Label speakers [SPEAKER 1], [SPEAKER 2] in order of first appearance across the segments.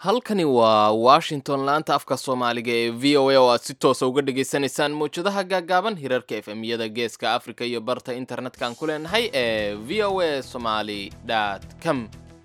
[SPEAKER 1] halkani waa washington laanta afka soomaaliga ee v o a oo aad si toosa uga dhagaysanaysaan mawjadaha gaagaaban hirarka efemyada geeska africa iyo barta internet-kan ku leenahay ee v o a somaly com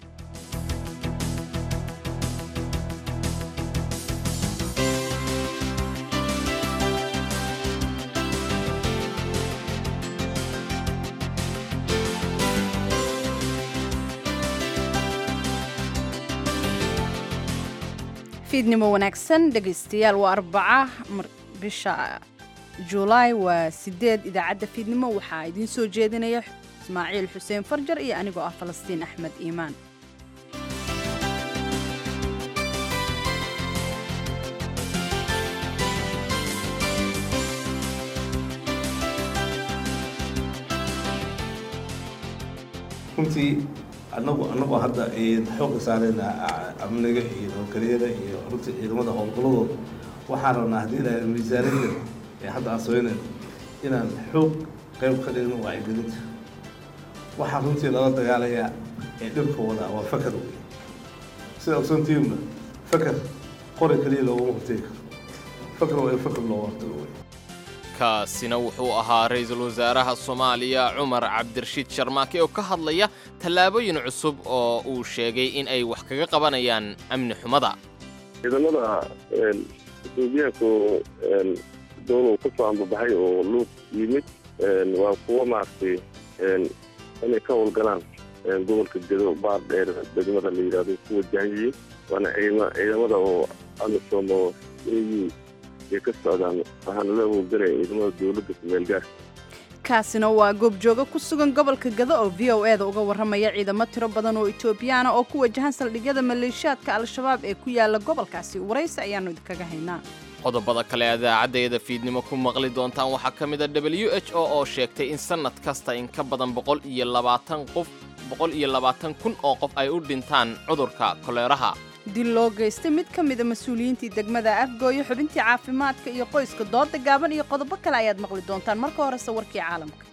[SPEAKER 2] fiidnimo wanaagsan dhegaystayaal waa arbaca bisha julaay waa sideed idaacadda fiidnimo waxaa idiin soo jeedinaya ismaaciil xuseen farjar iyo anigoo ah falastiin axmed iimaan
[SPEAKER 3] runtii anagu anagoo hadda xooga saarayna amniga iyo nabadgelyada iyo runtii ciidamada howlgaladooda waxaan rabnaa haddii la miisaaniyada ee hadda aan samaynayn inaan xoog qayb ka dhigno wacyigelinta waxaa runtii lala dagaalayaa ee dhibka wadaa waa fakar wey sida ogsantiinba fakar qori kaliya looguma hortegi karo fakar waa in fakar looga hortago wey
[SPEAKER 1] kaasina wuxuu ahaa ra-iisul wasaaraha soomaaliya cumar cabdirashiid sharmaake oo ka hadlaya tallaabooyin cusub oo uu sheegay in ay wax kaga qabanayaan amni xumada
[SPEAKER 4] ciidamada etoobiyaanku dowlow ka soo ambabaxay oo luuq yimid waa kuwo maaragtay inay ka howlgalaan gobolka gedo baar dheer degmada la yidhahdo ku wajahayay waana ciidamada oo amisom oo au ay ka socdaan waxaana la howlgalaya ciidamada dowladda kumeelgaar
[SPEAKER 2] kaasina waa goobjooga ku sugan gobolka gado oo v o eda uga warramaya ciidamo tiro badan oo etoobiyaana oo ku wajahan saldhigyada maleeshiyaadka al-shabaab ee ku yaala gobolkaasi waraysi ayaannu idinkaga haynaa
[SPEAKER 1] qodobada kale idaacaddeeda fiidnimo ku maqli doontaan waxaa ka mid a w h o oo sheegtay in sannad kasta in ka badan boqol iyo labaatan qof boqol iyo labaatan kun oo qof ay u dhintaan cudurka koleeraha
[SPEAKER 2] dil loo geystay mid ka mida mas-uuliyiintii degmada afgooyo xubintii caafimaadka iyo qoyska dooda gaaban iyo qodobo kale ayaad maqli doontaan marka horese warkii caalamka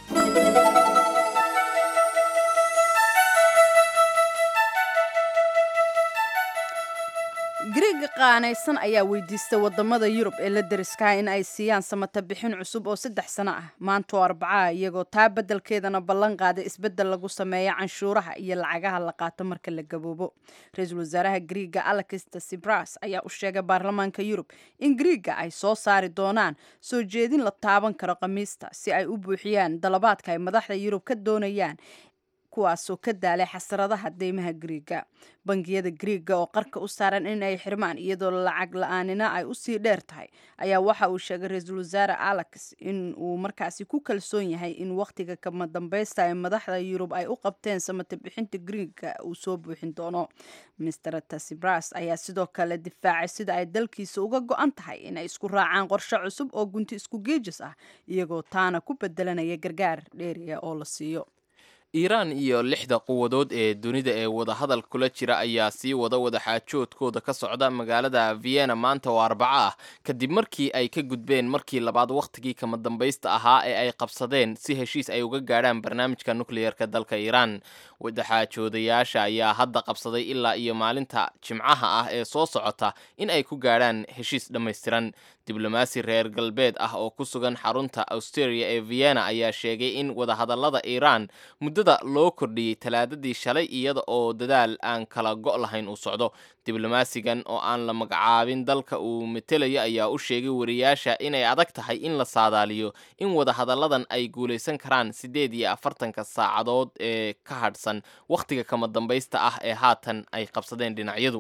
[SPEAKER 2] gariiga qaanaysan ayaa weydiistay wadamada yurub ee la deriskaha in ay siiyaan samata bixin cusub oo saddex sano ah maanta oo arbacaa iyagoo taa beddelkeedana ballan qaaday isbeddel lagu sameeya canshuuraha iyo lacagaha la qaato marka la gaboobo ra-iisul wasaaraha gariiga alexista sibras ayaa u sheegay baarlamaanka yurub in gariiga ay soo saari doonaan soo jeedin la taaban karo khamiista si ay u buuxiyaan dalabaadka ay madaxda yurub ka doonayaan kuwaasoo ka daalay xasaradaha deymaha gariiga bangiyada gariiga oo qarka u saaran in ay xirmaan iyadoo lacag la-aanina ay usii dheer tahay ayaa waxa uu sheegay ra-iisul wasaare alex in uu markaasi ku kalsoon yahay in wakhtiga kama dambaysta ee madaxda yurub ay u qabteen samata bixinta gariiga uu soo buuxin doono mister tasibras ayaa sidoo kale difaacay sida ay dalkiisa uga go-an tahay inay isku raacaan qorshe cusub oo gunti isku geejis ah iyagoo taana ku bedelanaya gargaar dheeriya oo la siiyo
[SPEAKER 1] iiraan iyo lixda quwadood ee dunida ee wadahadal kula jira ayaa sii wada wadaxaajoodkooda ka socda magaalada vienna maanta oo arbaco ah kadib markii ay ka gudbeen markii labaad wakhtigii kama dambaysta ahaa ee ay qabsadeen si heshiis ay uga gaadhaan barnaamijka nukleyerka dalka iiraan wadaxaajoodayaasha ayaa hadda qabsaday ilaa iyo maalinta jimcaha ah ee soo socota in ay ku gaadhaan heshiis dhammaystiran diblomaasi reer galbeed ah oo ku sugan xarunta australia ee vienna ayaa sheegay in wadahadallada iiraan muddada loo kordhiyey talaadadii shalay iyada oo dadaal aan kala go' lahayn uu socdo diblomaasigan oo aan la magacaabin dalka uu metelayo ayaa u sheegay wariyaasha inay adag tahay in la saadaaliyo in wadahadalladan ay guulaysan karaan siddeed iyo afartanka saacadood ee ka hadhsan wakhtiga kama dambaysta ah ee haatan ay qabsadeen dhinacyadu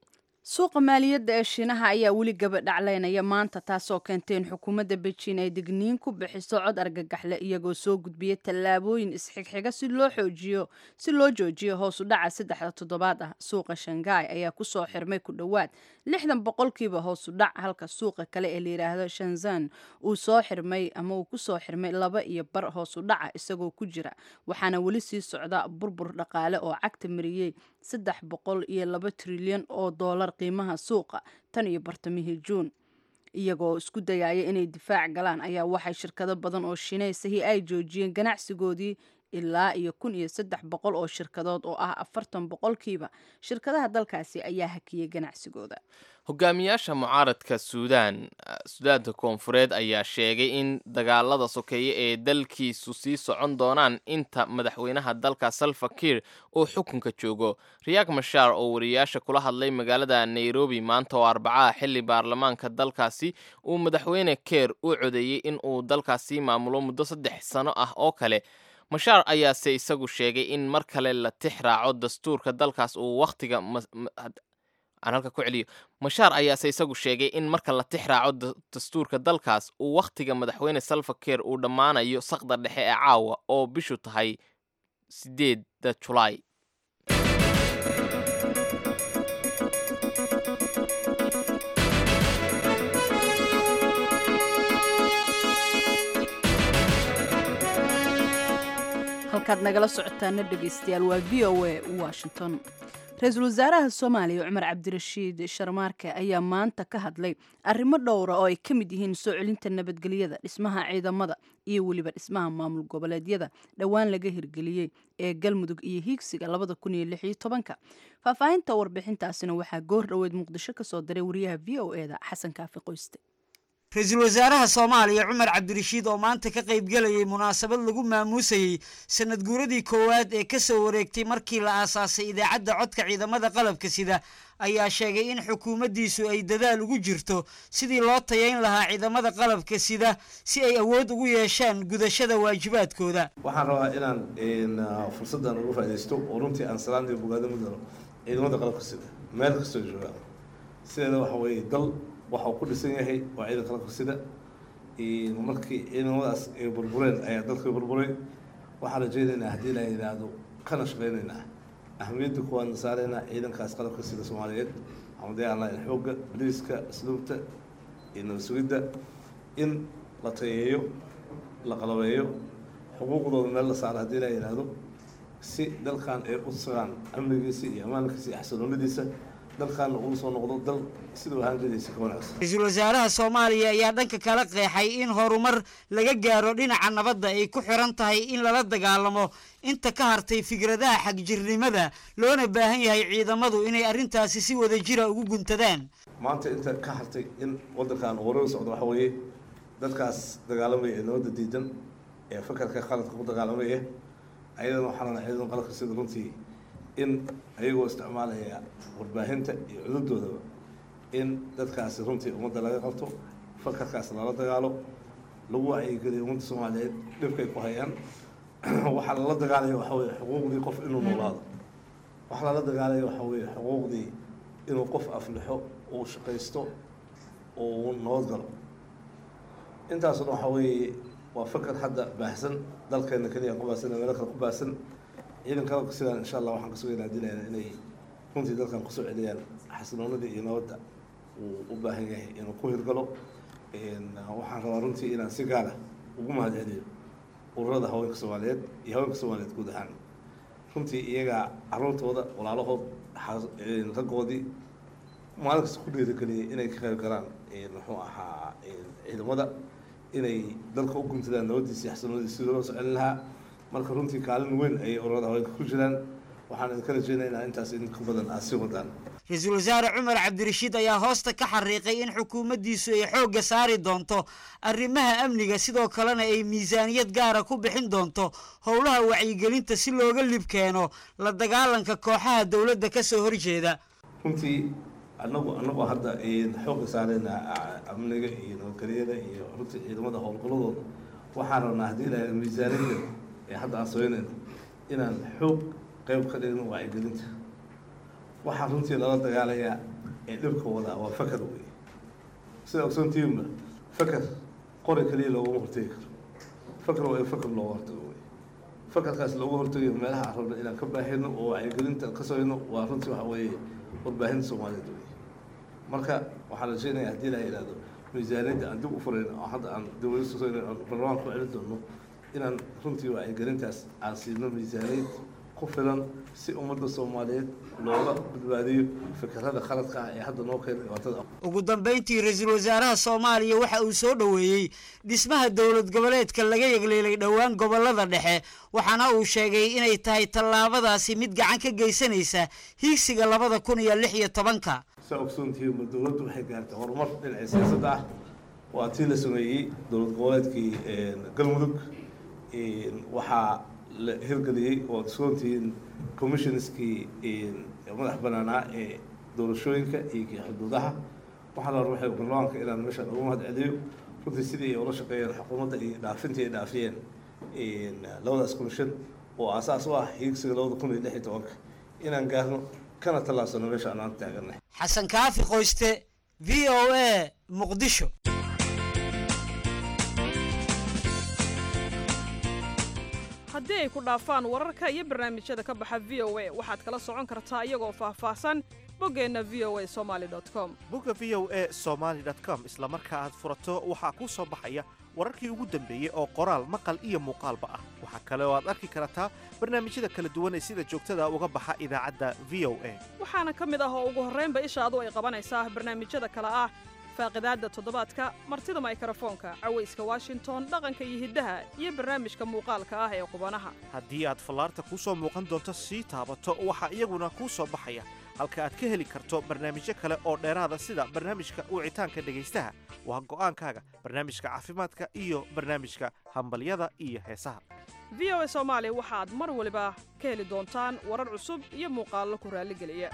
[SPEAKER 2] suuqa maaliyadda ee shiinaha ayaa weli gabadhaclaynaya maanta taasoo keentay in xukuumadda beijing ay digniin ku bixiso cod argagaxle iyagoo soo gudbiya tallaabooyin isxigxiga si loo xoojiyo si loo joojiyo hoosu dhaca saddexda toddobaad ah suuqa shanghai ayaa kusoo xirmay ku dhowaad lixdan boqolkiiba hoosu dhac halka suuqa kale ee layidhaahdo shanzan uu soo xirmay ama uu kusoo xirmay laba iyo bar hoosu dhaca isagoo ku jira waxaana weli sii socda burbur dhaqaale oo cagta mariyey saddex boqol iyo laba trilyan oo doolar qiimaha suuqa tan iyo bartamihii juun iyagoo isku dayaya inay difaac galaan ayaa waxay shirkado badan oo shiinaysahi ay joojiyeen ganacsigoodii ilaa iyo kun iyo saddex boqol oo shirkadood oo ah afartan boqolkiiba shirkadaha dalkaasi ayaa hakiyey ganacsigooda
[SPEAKER 1] hogaamiyaasha mucaaradka suudaan suudaanta koonfureed ayaa sheegay in dagaalada sokeeye ee dalkiisu sii socon doonaan inta madaxweynaha dalka salva kiir uu xukunka joogo riyaak mashaar oo wariyaasha kula hadlay magaalada nairobi maanta oo arbacaha xili baarlamaanka dalkaasi uu madaxweyne keer u codeeyey in uu dalkaasi maamulo muddo saddex sano ah oo kale mashaar ayaase isagu sheegay in mar kale la tix raaco dastuurka dalkaas uu wakhtiga aan halka ku celiyo mashaar ayaase isagu sheegay in marka la tix raaco dastuurka dalkaas uu wakhtiga madaxweyne salva keer uu dhammaanayo saqda dhexe ee caawa oo bishu tahay sideedda julaay
[SPEAKER 2] halkaad nagala socotaana dhegaystayaal waa v o a washington ra-iisul wasaaraha soomaaliya cumar cabdirashiid sharmaarke ayaa maanta ka hadlay arrimo dhowra oo ay ka mid yihiin soo celinta nabadgelyada dhismaha ciidamada iyo weliba dhismaha maamul goboleedyada dhowaan laga hirgeliyey ee galmudug iyo hiigsiga labada kun iyo lix iyo tobanka faahfaahinta warbixintaasina waxaa goor dhoweed muqdisho ka soo diray wariyaha v o e da xasan kaafi qoyste
[SPEAKER 5] ra-iisul wasaaraha soomaaliya cumar cabdirashiid oo maanta ka qaybgelayay munaasabad lagu maamuusayey sanad guuradii koowaad ee kasoo wareegtay markii la aasaasay idaacadda codka ciidamada qalabka sida ayaa sheegay in xukuumaddiisu ay dadaal ugu jirto sidii loo tayayn lahaa ciidamada qalabka sida si ay awood ugu yeeshaan gudashada waajibaadkooda
[SPEAKER 3] waxaan rabaa inaan fursaddan uga faaidaysto oo runtii aan salaantii bogaado mudano ciidamada qalabka sida meel kastoo joogaan sideeda waxa weeye dal waxa uu ku dhisan yahay waa ciidan qalabka sida markii ciidamadaas ay burbureen ayaa dalka burburay waxaan rajeynaynaa haddii la yidhaahdo kana shaqeynaynaa ahamiyadda kuwaadna saaraynaa ciidankaas qalabka sida soomaaliyeed xamadee online xoogga boliiska asluubta iyo nabad sugidda in la tayeeyo la qalabeeyo xuquuqdooda meel la saaro haddii la yidhaahdo si dalkan ay u sugaan amnigiisa iyo ammaankiisa iyo xasiloonadiisa dalkaana uu soo noqdo dal siduu ahaan jiraysa ka wanaagsan
[SPEAKER 5] ra-iisul wasaaraha soomaaliya ayaa dhanka kala qeexay in horumar laga gaaro dhinaca nabadda ay ku xiran tahay in lala dagaalamo inta ka hartay fikradaha xagjirnimada loona baahan yahay ciidamadu inay arrintaasi si wada jira ugu guntadaan
[SPEAKER 3] maanta inta ka hartay in waddankan uu wareer socdo waxa weeye dadkaas dagaalamaya ee nabadda diidan ee fakarka qaladka ku dagaalamaya ayadana waxaana ciidan qaladka sida runtii in ayagoo isticmaalaya warbaahinta iyo cududoodaba in dadkaasi runtii ummadda laga qabto fakarkaas lala dagaalo lagu wacyigeliyo ummadda soomaaliyeed dhibkay ku hayaan waxaa lala dagaalaya waxa weye xuquuqdii qof inuu noolaado waxaa lala dagaalaya waxa weye xuquuqdii inuu qof aflixo uu shaqaysto uu nabad galo intaasuna waxa weeye waa fakar hadda baahsan dalkeena keliya ku baahsan meelo kale ku baahsan ciidan qalabka sidaan insha allah waxaan ka sugaynaa dilayna inay runtii dalkan kusoo celiyaan xasiloonadii iyo nabadda uu u baahan yahay inuu ku hirgalo waxaan rabaa runtii inaan si gaara ugu mahad celiyo ururada haweenka soomaaliyeed iyo haweenka soomaaliyeed guud ahaan runtii iyagaa caruurtooda walaalahood raggoodii maalin kasta ku dhiirigeliyay inay ka qayb galaan muxuu ahaa ciidamada inay dalka u guntadaan nabadiisa iyo xasiloonadiisa sidii loo soo celin lahaa marka runtii kaalin weyn ayay ururada haweenka ku jiraan waxaan idinka rajeynaynaa intaas in ka badan aad sii wadaan
[SPEAKER 5] ra-iisul wasaare cumar cabdirashiid ayaa hoosta ka xariiqay in xukuumaddiisu ay xoogga saari doonto arrimaha amniga sidoo kalena ay miisaaniyad gaara ku bixin doonto howlaha wacyigelinta si looga lib keeno la dagaalanka kooxaha dowladda ka soo horjeeda
[SPEAKER 3] runtii anagu anagoo hadda xoogga saarayna amniga iyo nabadgelyada iyo runtii ciidamada howlgaladooda waxaan rabnaa haddii la miisaaniyada ee hadda aan sameynayno inaan xoog qayb ka dhigno wacyigelinta waxaa runtii lala dagaalayaa ee dhibka wadaa waa fakar wey sida ogsoontiinba fakar qori kaliya loogama hortegi karo fakar waa in fakar looga hortago wey fakarkaas looga hortagayo meelaha aan rabno inaan ka baahino oo wacyigelinta ka sameyno waa runtii waxa weeye warbaahinta soomaaliyeed wey marka waxaan rajeynayaa haddii la yidhahdo miisaaniyadda aan dib u furayno oo hadda aan dawladda soo aan barlamaanka ku celin doono inaan runtii wacyigelintaas aan siino miisaaniyad ku filan si ummadda soomaaliyeed looga badbaadiyo fikirada khaladka ah ee hadda noo keenay dhibaatada
[SPEAKER 5] ugu dambayntii ra-iisul wasaaraha soomaaliya waxa uu soo dhoweeyey dhismaha dowlad goboleedka laga yegleelay dhowaan gobollada dhexe waxaana uu sheegay inay tahay tallaabadaasi mid gacan ka geysanaysa hiigsiga labada kun iyo lix iyo tobanka
[SPEAKER 3] saa ogsoontihiin ma dowladdu waxay gaartay horumar dhinaca siyaasadda ah waa tii la sameeyey dowlad goboleedkii galmudug waxaa la hirgeliyey oo ogsoontihiin commissionskii madax banaanaa ee doorashooyinka iyo kii xuduudaha waxaa la waxay baarlamaanka inaan meeshaan ugu mahad celiyo runtii sidii ay ula shaqeeyeen xukuumadda iyo dhaafintii ay dhaafiyeen labadaas commission oo aasaas u ah hiigsiga labada kun iyo lix iyo tobanka inaan gaarno kana tallaabsano meesha aan aan taaganay
[SPEAKER 5] xasan kaafi qoyste v o a muqdisho
[SPEAKER 6] haddii ay ku dhaafaan wararka iyo barnaamijyada ka baxa v o a waxaad kala socon kartaa iyagoo faahfaahsan boggeenna v o a somaali com
[SPEAKER 7] bogga v o a somaali com isla marka aad furato waxaa kuu soo baxaya wararkii ugu dambeeyey oo qoraal maqal iyo muuqaalba ah waxaa kale oo aad arki kartaa barnaamijyada kala duwan ee sida joogtada uga baxa idaacadda v o a
[SPEAKER 6] waxaana ka mid ah oo ugu horraynba ishaadu ay qabanaysaa barnaamijyada kale ah faaqidaadda toddobaadka martida maykrofoonka cawayska washington dhaqanka iyo hiddaha iyo barnaamijka muuqaalka ah ee qubanaha
[SPEAKER 7] haddii aad fallaarta kuu soo muuqan doonto sii taabato waxaa iyaguna kuu soo baxaya halka aad ka heli karto barnaamijyo kale oo dheeraada sida barnaamijka wicitaanka dhegaystaha waa go'aankaaga barnaamijka caafimaadka iyo barnaamijka hambalyada iyo heesaha
[SPEAKER 6] v o a soomaali waxaad mar waliba ka heli doontaan warar cusub iyo muuqaallo ku raalligeliya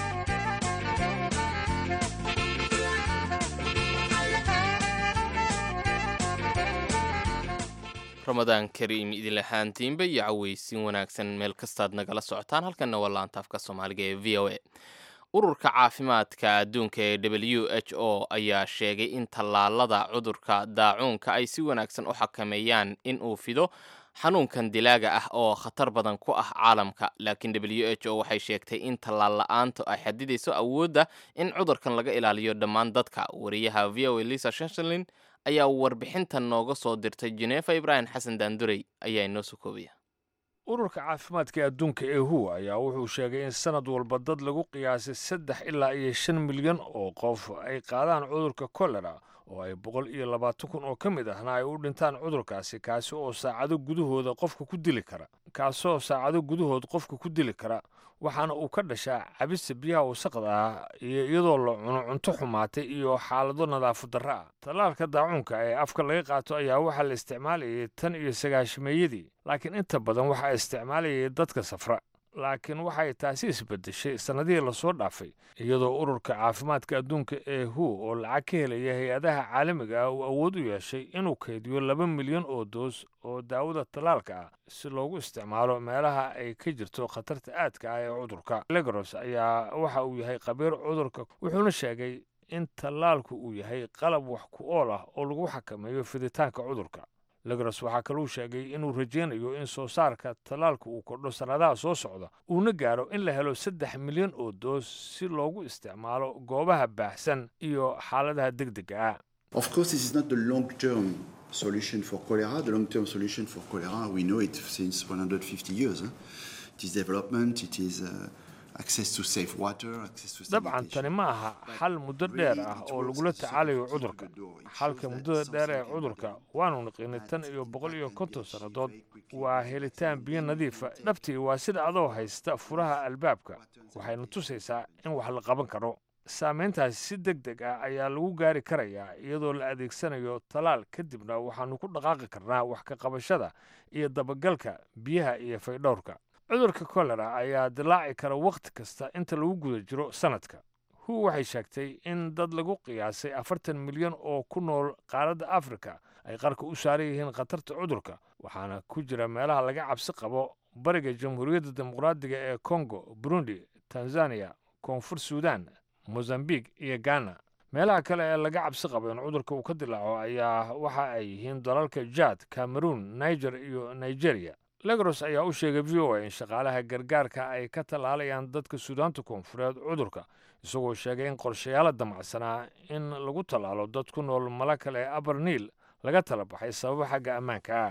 [SPEAKER 1] ramadaan kariim idin ahaantiinba iyo cawaysin wanaagsan meel kastaad nagala socotaan halkanna waa laantaafka soomaaliga ee v o a ururka caafimaadka adduunka ee w h o ayaa sheegay in tallaalada cudurka daacuunka ay si wanaagsan u xakameeyaan in uu fido xanuunkan dilaaga ah oo khatar badan ku ah caalamka laakiin w h o waxay sheegtay in tallaal la-aantu ay xadidayso awoodda in cudurkan laga ilaaliyo dhammaan dadka wariyaha v o a lisa shenshalin ayaa warbixintan nooga soo dirtay jeneefa ibraahim xasan daandurey ayaa inoo soo koobaya
[SPEAKER 8] ururka caafimaadka adduunka ee hu ayaa wuxuu sheegay in sanad walba dad lagu qiyaasay saddex ilaa iyo shan milyan oo qof ay qaadaan cudurka kolera oo ay boqol iyo labaatan kun oo ka mid ahna ay u dhintaan cudurkaasi kaasi oo saacado gudahooda qofka ku dili kara kaasoo saacado gudahood qofka ku dili kara waxaana uu ka dhashaa cabista biyaha wasaqda ah iyo iyadoo la cuno cunto xumaatay iyo xaalado nadaafad darro ah tallaalka daacuunka ee afka laga qaato ayaa waxaa la isticmaalayay tan iyo sagaashameeyadii laakiin inta badan waxaa isticmaalayay dadka safra laakiin waxay taasi isbedeshay sannadihii lasoo dhaafay iyadoo ururka caafimaadka adduunka ee hu oo lacag ka helaya hay-adaha caalamiga ah uu awood u yeeshay inuu kaydiyo laba milyan oo doos oo daawada tallaalka ah si loogu isticmaalo meelaha ay ka jirto khatarta aadka ah ee cudurka legros ayaa waxa uu yahay khabiir cudurka wuxuuna sheegay in tallaalku uu yahay qalab wax ku ool ah oo lagu xakameeyo fiditaanka cudurka legros waxaa kaluu sheegay inuu rajaynayo in soo saarka tallaalka uu kordho sannadaha soo socda uuna gaaro in la helo saddex milyan oo doos si loogu isticmaalo goobaha baahsan iyo xaaladaha degdega ah
[SPEAKER 9] Of course, this is not the long-term solution for cholera. The long-term solution for cholera, we know it since 150 years. Huh? It is development, it is uh, access to safe water, access to
[SPEAKER 8] dabcan tani ma aha xal muddo dheer ah oo lagula tacaalayo cudurka xalka muddada dheer ee cudurka waanu niqinay tan iyo boqol iyo konton sannadood waa helitaan biyo nadiifa dhabtii waa sida adoo haysta furaha albaabka waxayna tusaysaa in wax la qaban karo saamayntaasi si deg deg ah ayaa lagu gaari karayaa iyadoo la adeegsanayo talaal kadibna waxaannu ku dhaqaaqi karnaa wax ka qabashada iyo dabagalka biyaha iyo faydhowrka cudurka kolera ayaa dilaaci kara wakhti kasta inta lagu guda jiro sannadka hu waxay sheegtay in dad lagu qiyaasay afartan milyan oo ku nool qaaradda afrika ay qarka u saaran yihiin khatarta cudurka waxaana ku jira meelaha laga cabsi qabo bariga jamhuuriyadda dimuqraadiga ee kongo burundi tanzaniya koonfur suudan mozambique iyo ghana meelaha kale ee laga cabsi qabo in cudurka uu ka dilaaco ayaa waxa ay yihiin dalalka jad cameroon niger iyo nigeria legros ayaa u sheegay v o a in shaqaalaha gargaarka ay ka tallaalayaan dadka suudaanta koonfureed cudurka isagoo sheegay in qorshayaala damacsanaa in lagu tallaalo dad ku nool mala kale ee abarniil laga tala baxay sababo xagga ammaanka ah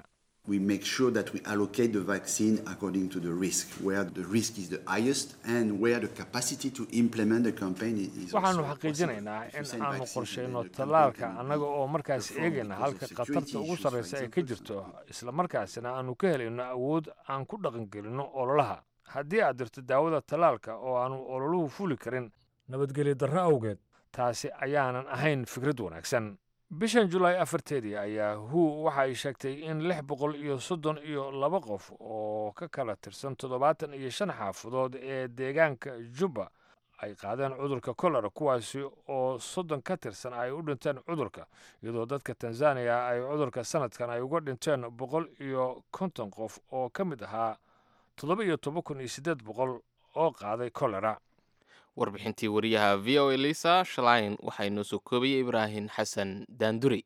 [SPEAKER 9] we make sure that we allocate the vaccine according to the risk, where the risk is the highest and where the capacity to implement the campaign is is
[SPEAKER 8] waxaanu
[SPEAKER 9] also
[SPEAKER 8] xaqiijinaynaa
[SPEAKER 9] possible. If you
[SPEAKER 8] in
[SPEAKER 9] send
[SPEAKER 8] aanu
[SPEAKER 9] vaccine
[SPEAKER 8] qorshayno
[SPEAKER 9] to the
[SPEAKER 8] tallaalka
[SPEAKER 9] campaign,
[SPEAKER 8] annaga oo markaas
[SPEAKER 9] perform
[SPEAKER 8] eegayna
[SPEAKER 9] because
[SPEAKER 8] halka
[SPEAKER 9] of security
[SPEAKER 8] khatarta ugu
[SPEAKER 9] issues, for
[SPEAKER 8] sarraysa ay
[SPEAKER 9] example,
[SPEAKER 8] ka jirto isla markaasina aanu ka helayno awood aan ku dhaqangelinno ololaha haddii aad dirto daawada tallaalka oo aanu ololuhu fuli karin nabadgelyo darro awgeed taasi ayaanan ahayn fikrad wanaagsan bishan julaay afarteedii ayaa hu waxa ay sheegtay in lix boqol iyo soddon iyo laba qof oo ka kala tirsan toddobaatan iyo shan xaafadood ee deegaanka jubba ay qaadeen cudurka kolera kuwaasi oo soddon ka tirsan ay u dhinteen cudurka iyadoo dadka tanzaniya ay cudurka sanadkan ay uga dhinteen boqol iyo konton qof oo ka mid ahaa toddoba iyo toban kun iyo siddeed boqol oo qaaday kolera
[SPEAKER 1] warbixintii wariyaha v o elisa shalayn waxaa inoo soo koobayay ibraahim xasan daanduri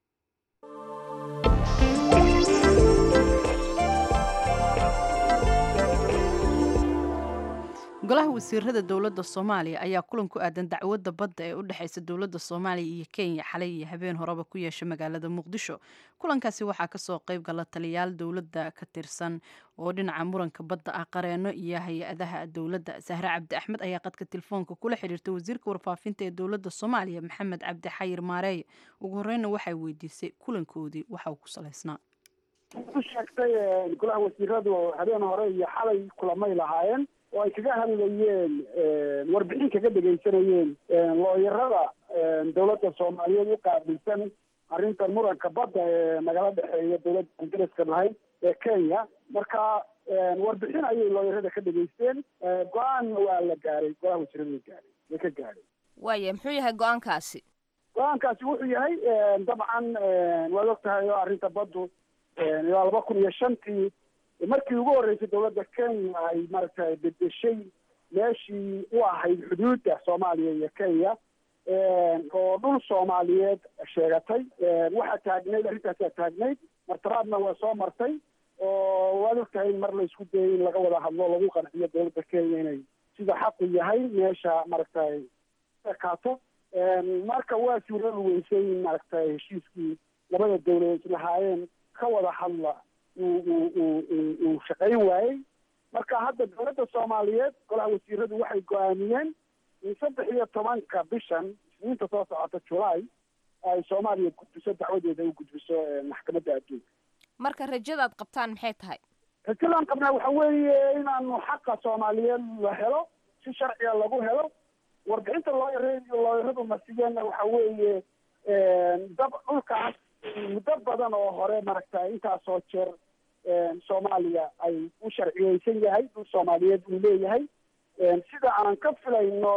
[SPEAKER 2] golaha wasiirada dowladda soomaaliya ayaa kulan ku aadan dacwadda badda ee u dhexaysa dowladda soomaaliya iyo kenya xalay iyo habeen horeba ku yeeshay magaalada muqdisho kulankaasi waxaa kasoo qayb gala taliyaal dowladda ka tirsan oo dhinaca muranka badda ah qareeno iyo hay-adaha dowladda sahre cabdi axmed ayaa qadka telefoonka kula xiriirtay wasiirka warfaafinta ee dowladda soomaaliya maxamed cabdi xayir maareeye ugu horeyna waxay weydiisay kulankoodii waxa uu ku salaysnaa
[SPEAKER 10] u sheegtay golaha wasiiradu habeen hore iyo xalay kulamay lahaayeen oo ay kaga hadlayeen warbixin kaga dhegaysanayeen looyarada dowladda soomaaliyeed u qaabilsan arrintan muranka badda ee nagala dhexeeya dowladda ingiriiska lahayd ee kenya marka warbixin ayay looyarada ka dhegaysteen go-aanna waa la gaaray golaha wasiirada way gaaray way ka gaadhay
[SPEAKER 11] waaya muxuu yahay go-aankaasi
[SPEAKER 10] go-aankaasi wuxuu yahay dabcan waad og tahay oo arrinta baddu ilaa laba kun iyo shantii markii ugu horreysay dowladda kenya ay maaragtay bedeshay meeshii u ahayd xuduudda soomaaliya iyo kenya oo dhul soomaaliyeed sheegatay waxaa taagnayd arrintaasaa taagnayd martaraadna waa soo martay oo waad og tahay in mar la isku dayay in laga wada hadlo lagu qanciyo dowladda kenya inay sida xaqu yahay meesha maaragtay ekaato marka waa suurada weysay in maaragtay heshiiskii labada dowladood lahaayeen ka wada hadla uu uu uu uu uu shaqayn waayey marka hadda dowladda soomaaliyeed golaha wasiiradu waxay go-aamiyeen in saddex iyo tobanka bishan isniinta soo socota julaay ay soomaaliya gudbiso dacwadeeda u gudbiso maxkamadda adduunka
[SPEAKER 11] marka rajadaad qabtaan maxay tahay
[SPEAKER 10] rajadan qabnaa waxa weeye inaanu xaqa soomaaliyeed la helo si sharciga lagu helo warbixinta looyar looyaradu marsigeenna waxa weeye dab dhulkaas muddo badan oo hore maaragtay intaasoo jeer soomaaliya ay u sharciyeysan yahay dhul soomaaliyeed uu leeyahay sida aan ka filayno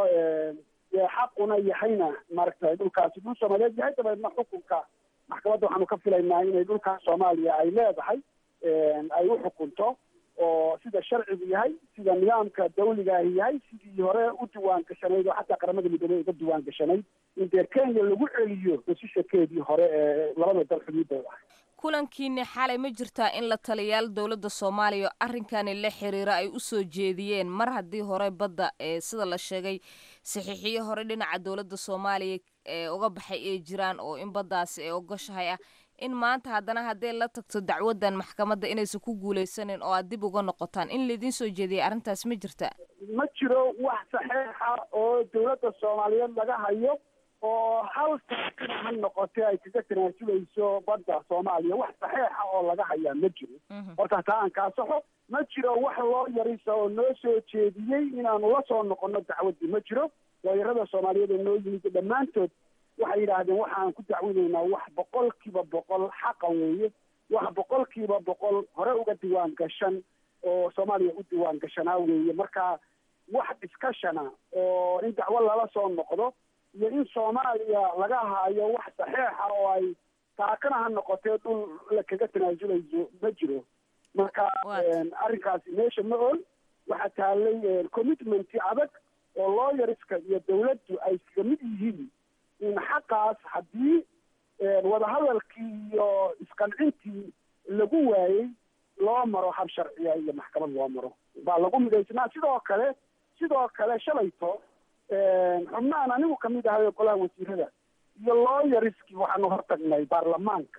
[SPEAKER 10] xaquna yahayna maaragtay dhulkaasi dhul soomaaliyeed yahay dabeedna xukunka maxkamadda waxaanu ka filaynaa inay dhulkaas soomaaliya ay leedahay ay u xukunto oo sida sharcigu yahay sida nidaamka dawligaahi yahay sidii hore u diwaan gashanayd oo xataa qaramada midoobey uga diwaan gashanayd in dee kenya lagu celiyo hesishakeedii hore ee labada dal xuduuddooda ah
[SPEAKER 11] kulankiini xalay ma jirtaa in la taliyaal dowladda soomaaliya arrinkani la xiriira ay u soo jeediyeen mar haddii hore badda ee sida la sheegay saxiixiyo hore dhinaca dowladda soomaaliya ee uga baxay ay jiraan oo in baddaasi ay ogoshahay ah in maanta haddana hadday la tagto dacwaddan maxkamadda inaysan ku guulaysanin oo aad dib uga noqotaan in laydin soo jeediyay arrintaas ma jirta
[SPEAKER 10] ma jiro wax saxeixa oo dowladda soomaaliyeed laga hayo oo hal taakina ha noqotee ay kaga tanaasulayso badda soomaaliya wax saxeixa oo laga hayaa ma jiro horta taa aan kaasaxo ma jiro wax loo yarisa oo noo soo jeediyey inaanu la soo noqono dacwaddii ma jiro looyarada soomaaliyeed oo noo yimid dhammaantood waxay yidhaahdeen waxaan ku dacwinaynaa wax boqolkiiba boqol xaqa weeye wax boqolkiiba boqol hore uga diwaan gashan oo soomaaliya u diwaan gashanaa weeye marka wax discusshona oo in dacwo lala soo noqdo iyo in soomaaliya laga haayo wax saxeixa oo ay taakana ha noqotee dhul la kaga tanaasulayso ma jiro marka arrinkaasi meesha ma ol waxaa taalay commitmenti adag oo looyariska iyo dawladdu ay iskaga mid yihiin in xaqaas haddii wadahadalkii iyo isqancintii lagu waayey loo maro hab sharciya iyo maxkamad loo maro baa lagu midaysnaa sidoo kale sidoo kale shalayto xubnahan anigu kamid ahay golaha wasiirada iyo looyariskii waxaanu hortagnay baarlamaanka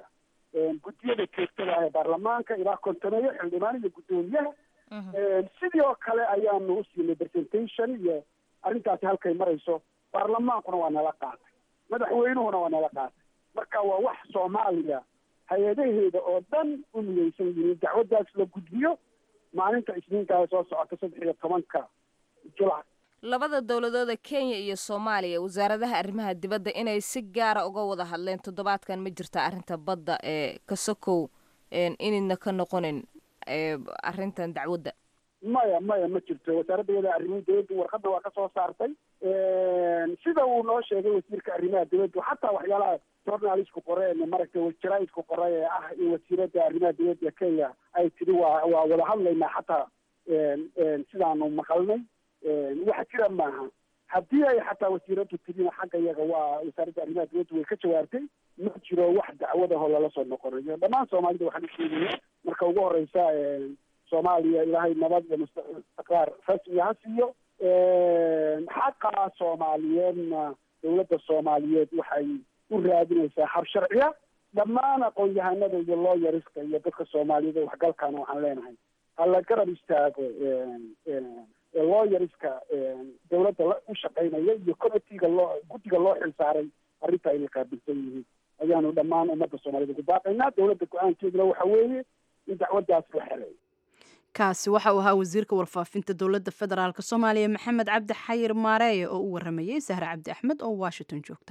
[SPEAKER 10] guddiyada joogtada ah ee baarlamaanka ilaa kontoneeyo xildhibaan iyo guddoomiyaha sidii oo kale ayaanu u siinay presentation iyo arrintaasi halkay marayso baarlamaankuna waa nala qaatay madaxweynuhuna waa nala qaatay marka waa wax soomaaliya hay-adaheeda oo dhan u midaysan yihiin dacwaddaas la gudbiyo maalinta isniinkaa soo socota saddex iyo tobanka julac
[SPEAKER 11] labada dowladooda kenya iyo soomaaliya wasaaradaha arrimaha dibadda inay si gaara uga wada hadleen toddobaadkan ma jirta arrinta badda ee kasokow inayna ka noqonin arrintan dacwadda
[SPEAKER 10] maya maya ma jirto wasaaradda iyada arrimaha dibadda warqadda waa ka soo saartay sida uu noo sheegay wasiirka arrimaha dibadda xataa waxyaalaha journalistku qoreen maragtay jaraaidku qoray ee ah in wasiiradda arrimaha dibadda kenya ay tidhi waa waa wada hadlaynaa xataa sidaanu maqalnay wax jira maaha haddii ay xataa wasiiraddu tidina xagga iyaga waa wasaaradda arrimaha dibadda way ka jawaabtay ma jiro wax dacwadaho lala soo noqonayo dhammaan soomaalida waxaan u sheegaya marka ugu horeysa soomaaliya ilaahay nabad iyo istiqraar rasmi ha siiyo xaqa soomaaliyeedna dowladda soomaaliyeed waxay u raadinaysaa hab sharciya dhammaan aqoon-yahanada iyo looyariska iyo dadka soomaaliyeed waxgalkana waxaan leenahay hala garab istaago looyariska dowladda u shaqaynaya iyo committeega loo guddiga loo xilsaaray arrinta ay la qaabilsan yihiin ayaanu dhammaan ummadda soomaaliyed ugu baaqaynaa dowladda go-aankeeduna waxa weeye in dacwaddaas la xereeyo
[SPEAKER 2] kaasi waxa uu ahaa wasiirka warfaafinta dowladda federaalk soomaaliya maxamed cabdi xayir maareeye oo u waramayey sahre cabdi axmed oo washington joogta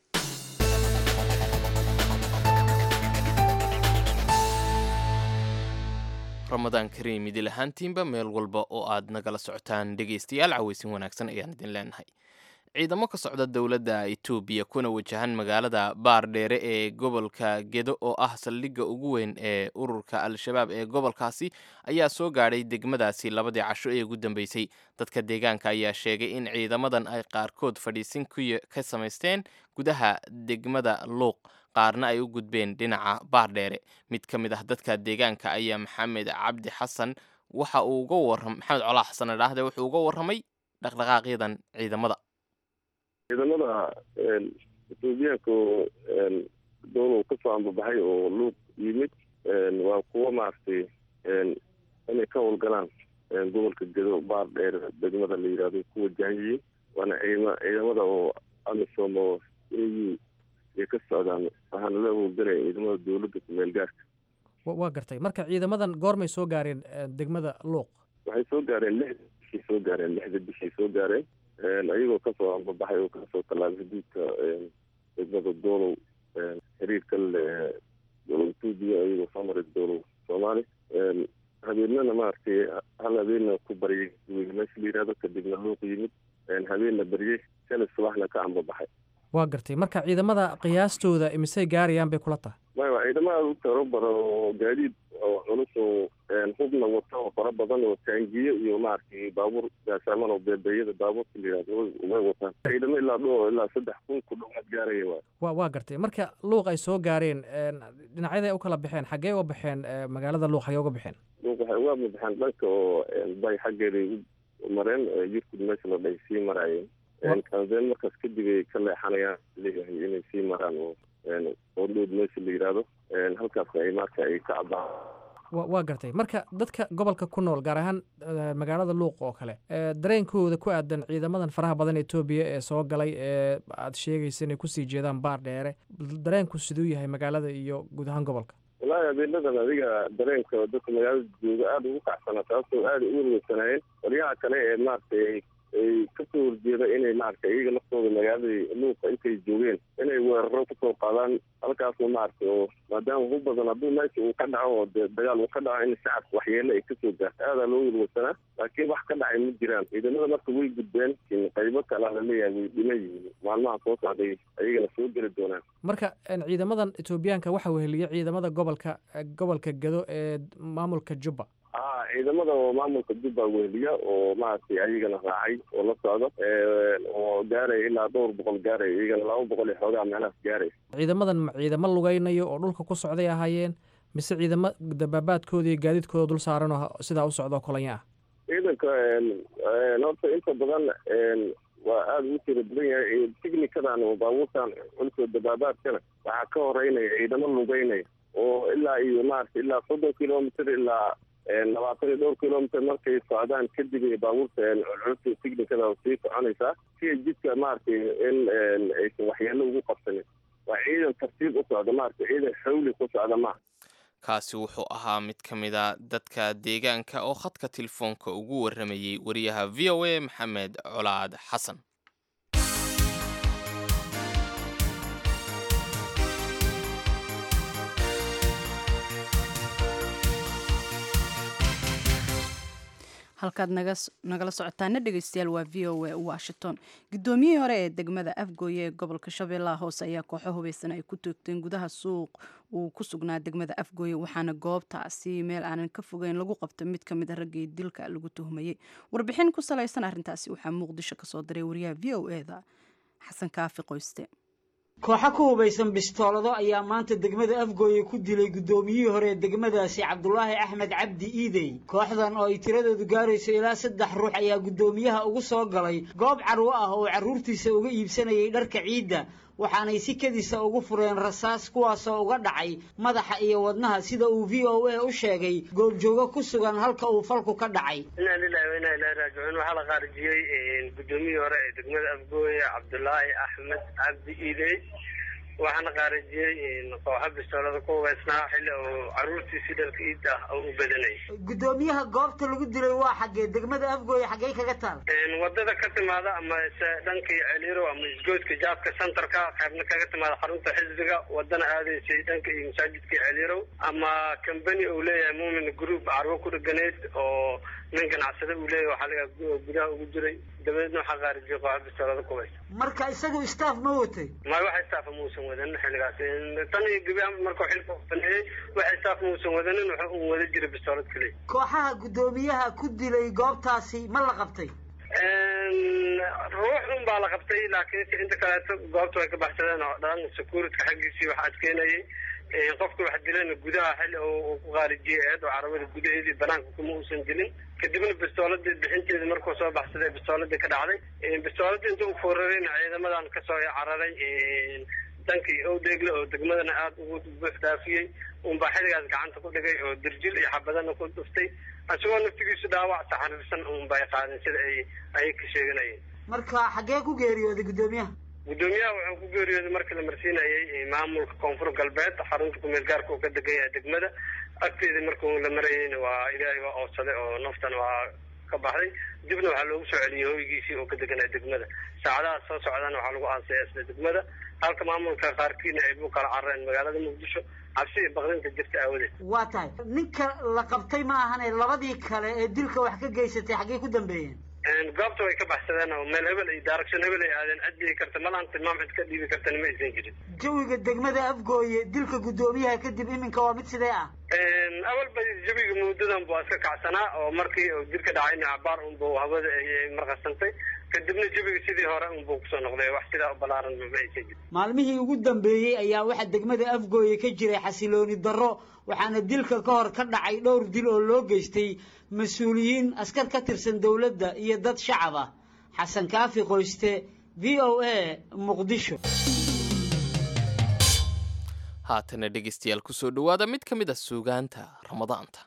[SPEAKER 1] ramadaan kariim idil ahaantiinba meel walba oo aad nagala socotaan dhegaystayaal caweysin wanaagsan ayaan idin leenahay ciidamo ka socda dowladda etoobiya kuna wajahan magaalada baardheere ee gobolka gedo oo ah saldhigga ugu weyn ee ururka al-shabaab ee gobolkaasi ayaa soo gaadhay degmadaasi labadii casho ee ugu dambeysay dadka deegaanka ayaa sheegay in ciidamadan ay qaarkood fadhiisin ka samaysteen gudaha degmada luuq qaarna ay u gudbeen dhinaca baardheere mid ka mid ah dadka deegaanka ayaa maxamed cabdi xasan waxa uu uga waram maxamed colaa xasan idhaahde wuxuu uga warramay dhaqdhaqaaqyadan ciidamada
[SPEAKER 4] ciidamada etoobiyaanka dowlow kasoo ambabaxay oo luuq yimid waa kuwo maaragtay inay ka howlgalaan gobolka gedo baar dheer degmada la yidhahdo ku wajahan yihiin waana ciidama ciidamada oo amisom oo a u ay ka socdaan waxaana la howlgalaya ciidamada dowladda kumeel gaarka
[SPEAKER 12] waa gartay marka ciidamadan goormay soo gaareen degmada luuq
[SPEAKER 4] waxay soo gaareen lixda bishii soo gaareen lixda bishii soo gaareen ayagoo kasoo ambabaxay oo kasoo tallaabay xuduudka degmada doolow xiriirka le dolow etoobiya ayagoo soo maray doolow soomaali habeenana maaragtay hal habeenna ku baryay meesha la yihahdo kadibna luuq yimid habeenna baryey shalay subaxna ka ambabaxay
[SPEAKER 12] waa gartay marka ciidamada qiyaastooda imisay gaarayaan bay kula tahay
[SPEAKER 4] maya ciidamada u taro badan oo gaadiid oo culus oo hubna wata oo fara badan oo taangiyo iyo maaragtay baabuur gaasaaman oo beebeeyada baabuurka la yihahdo way wataan ciidamo ilaa dho ilaa saddex kun ku dhowaad gaaraya waay
[SPEAKER 12] wa waa gartay marka luuq ay soo gaareen dhinacyaday u kala baxeen xaggee uga baxeen magaalada luuq xaggee uga baxeen
[SPEAKER 4] luuq waxay uga baxeen dhanka oo bay xaggeeday u mareen yurkud meesha la dhahay sii maraayeen kanzeen markaas kadib ay ka leexanayaan leeyahay inay sii maraan oo oo dhood meesha la yidhaahdo halkaasna ay marka ay ka cabaan
[SPEAKER 12] wa waa gartay marka dadka gobolka ku nool gaar ahaan magaalada luuq oo kale dareenkooda ku aadan ciidamadan faraha badan etoobiya ee soo galay ee aad sheegaysa inay kusii jeedaan baar dheere dareenku siduu yahay magaalada iyo guud ahaan gobolka
[SPEAKER 4] wallaahi habeenadan adiga dareenka dadka magaalada jooga aada ugu kacsana taasoo aada u werweysanaayeen qolyaha kale ee maaragtay ay kasoo horjeeda inay maaragtay iyaga naftooda magaaladii luuqa intay joogeen inay weeraro kusoo qaadaan halkaasna maaragtay oo maadaama ugu badan hadduu meesha uu ka dhaco oo dee dagaal uu ka dhaco in shacabka waxyeele ay kasoo gaarto aadaa loo werweysanaa laakiin wax ka dhacay ma jiraan ciidamada marka way gudbeen qaybo kalea laleeyahay way dhiman yihiin maalmaha soo socday ayagana soo geli doonaan
[SPEAKER 12] marka ciidamadan etoobiyaanka waxa weheliya ciidamada gobolka gobolka gado ee maamulka jubba
[SPEAKER 4] a ciidamada oo maamulka jubba weheliya oo maaragtay ayagana raacay oo la socdo oo gaaraya ilaa dhowr boqol gaaraya iyagana laba boqol iyo xoogaa meelahaas gaaraya
[SPEAKER 12] ciidamadan ma ciidamo lugaynayo oo dhulka ku socday ahaayeen mise ciidamo dabaabaadkooda iyo gaadiidkooda dul saaran oo sidaa u socdo kolanya ah
[SPEAKER 4] ciidanka horta inta badan waa aada ugu tira badan yahay tighnikadan oo baabuurtan culkoo dabaabaadkana waxaa ka horeynaya ciidamo lugeynaya oo ilaa iyo maaragtay ilaa soddon kilomitr ilaa labaatan iyo dhowr kilomitr markay socdaan kadib ay baabuurta culculubta tignikada sii soconaysaa si ay jidka maaragtay in aysan waxyeelo ugu qabsanin waa ciidan tartiib u socda maaragtay ciidan xawli ku socda maaha
[SPEAKER 1] kaasi wuxuu ahaa mid ka mid a dadka deegaanka oo khadka telefoonka ugu warramayey wariyaha v o a maxamed colaad xasan
[SPEAKER 2] halkaad nagala socotaana dhegeystayaal waa v o a washington guddoomiyihii hore ee degmada afgooye ee gobolka shabeellaha hoose ayaa kooxo hubeysan ay ku toogteen gudaha suuq uu ku sugnaa degmada afgooye waxaana goobtaasi meel aanan ka fogeyn lagu qabtay mid ka mid a raggii dilka lagu tuhmayey warbixin ku salaysan arrintaasi waxaa muqdisho kasoo diray wariyaha v o eda xasan kaafi qoyste
[SPEAKER 5] kooxo ku hubaysan bistoolado ayaa maanta degmada afgooye ku dilay guddoomiyihii hore ee degmadaasi cabdulaahi axmed cabdi iidey kooxdan oo ay tiradoodu gaarayso ilaa saddex ruux ayaa guddoomiyaha ugu soo galay goob carwo ah oo carruurtiisa uga iibsanayay dharka ciidda waxaanay si kedisa ugu fureen rasaas kuwaasoo uga dhacay madaxa iyo wadnaha sida uu v o a u sheegay goobjoogo ku sugan halka uu falku ka dhacay
[SPEAKER 13] inaa lilahi wa inaa ilahi raajicuun waxaa la qaarijiyey guddoomiyihii hore ee degmada afgooye cabdulaahi axmed cabdi iidey waxaana qaarijiyey kooxo bistoolada ku hubaysnaa xilli uu carruurtiisii dharka iidda ah oo u badanayay
[SPEAKER 5] guddoomiyaha goobta lagu dilay waa xaggee degmada afgooye xaggey kaga taal
[SPEAKER 13] wadada ka timaada ama se dhankii celiiro ama isgoodka jaadka centerka qaybna kaga timaada xarunta xisbiga wadana aadaysay dhanka iyo masaajidka celiirow ama company uu leeyahay muumin group carwo ku dheganayd oo nin ganacsade uu leeyahay waxaa laga gudaha ugu jiray dabadeedna waxaa qaarijiyay kooxa bistoolada ku hubaysa
[SPEAKER 5] marka isagu staff ma watay
[SPEAKER 13] may wax staff muusan wadanin xilligaas tan iyo gebi markuu xilka baneeyey wax staff muusan wadanin wuxuu un wada jiray bistoolad keliya
[SPEAKER 5] kooxaha guddoomiyaha ku dilay goobtaasi ma la qabtay
[SPEAKER 13] ruux un baa la qabtay laakiinse inta kaleeto goobta way ka baxsadeen oo dhan securityka xaggiisii wax adkeynayay qofka wax dilayna gudaha xilli uu ku qaarijiyay eed oo carabada gudaheedii banaanka kuma uusan dilin kadibna bistooladii bixinteeda markuu soo baxsaday bistooladii ka dhacday bistooladii inta u foorarayna ciidamadan kasoo cararay dankii owdeegle oo degmadana aada ugu buux dhaafiyey unbaa xilligaas gacanta ku dhigay oo dirjil iyo xabadana ku dhuftay isagoo naftigiisu dhaawac saxariirsan unbay qaadeen sida ay ayay ka sheeganayeen
[SPEAKER 5] marka xaggee ku geeriyooday guddoomiyaha
[SPEAKER 13] guddoomiyaha wuxuu ku geeriyooday markii la marsiinayay maamulka koonfur galbeed xarunta kumeel gaarka uu ka degan yahay degmada agteedii markuu la marayeyna waa ilaahay waa oodsaday oo naftana waa ka baxday dibna waxaa loogu soo celiyey hoygiisii oo ka deganaya degmada saacadaha soo socdana waxaa lagu aasaya isla degmada halka maamulka qaarkiina ay bu kala carareen magaalada muqdisho cabsi iyo baqdinta jirta aawadeed
[SPEAKER 5] waa tahay ninka la qabtay ma ahane labadii kale ee dilka wax ka geysatay xaggey ku dambeeyeen
[SPEAKER 13] goobta way ka baxsadeen oo meel hebel iyo daaragsan hebel ay aadeen cid dhigi karta malaan tilmaam cid ka dhiibi kartana ma aysan jirin
[SPEAKER 5] jawiga degmada afgooye dilka guddoomiyaha kadib iminka waa mid sidee ah
[SPEAKER 13] awal ba jawiga muddadan buu iska kacsanaa oo markii uu dilka dhacayna cabaar unbu hawada ay marqasantay kadibna jawiga sidii hore unbuu kusoo noqday wax sidaa u balaaran ma aysan jirin
[SPEAKER 5] maalmihii ugu dambeeyey ayaa waxaa degmada afgooye ka jiray xasilooni darro waxaana dilka ka hor ka dhacay dhowr dil oo loo geystay mas-uuliyiin askar ka tirsan dowladda iyo dad shacab ah xasan kaafi qoyste v o a muqdisho
[SPEAKER 1] haatana dhegeystayaal kusoo dhowaada mid ka mid a suugaanta ramadaanta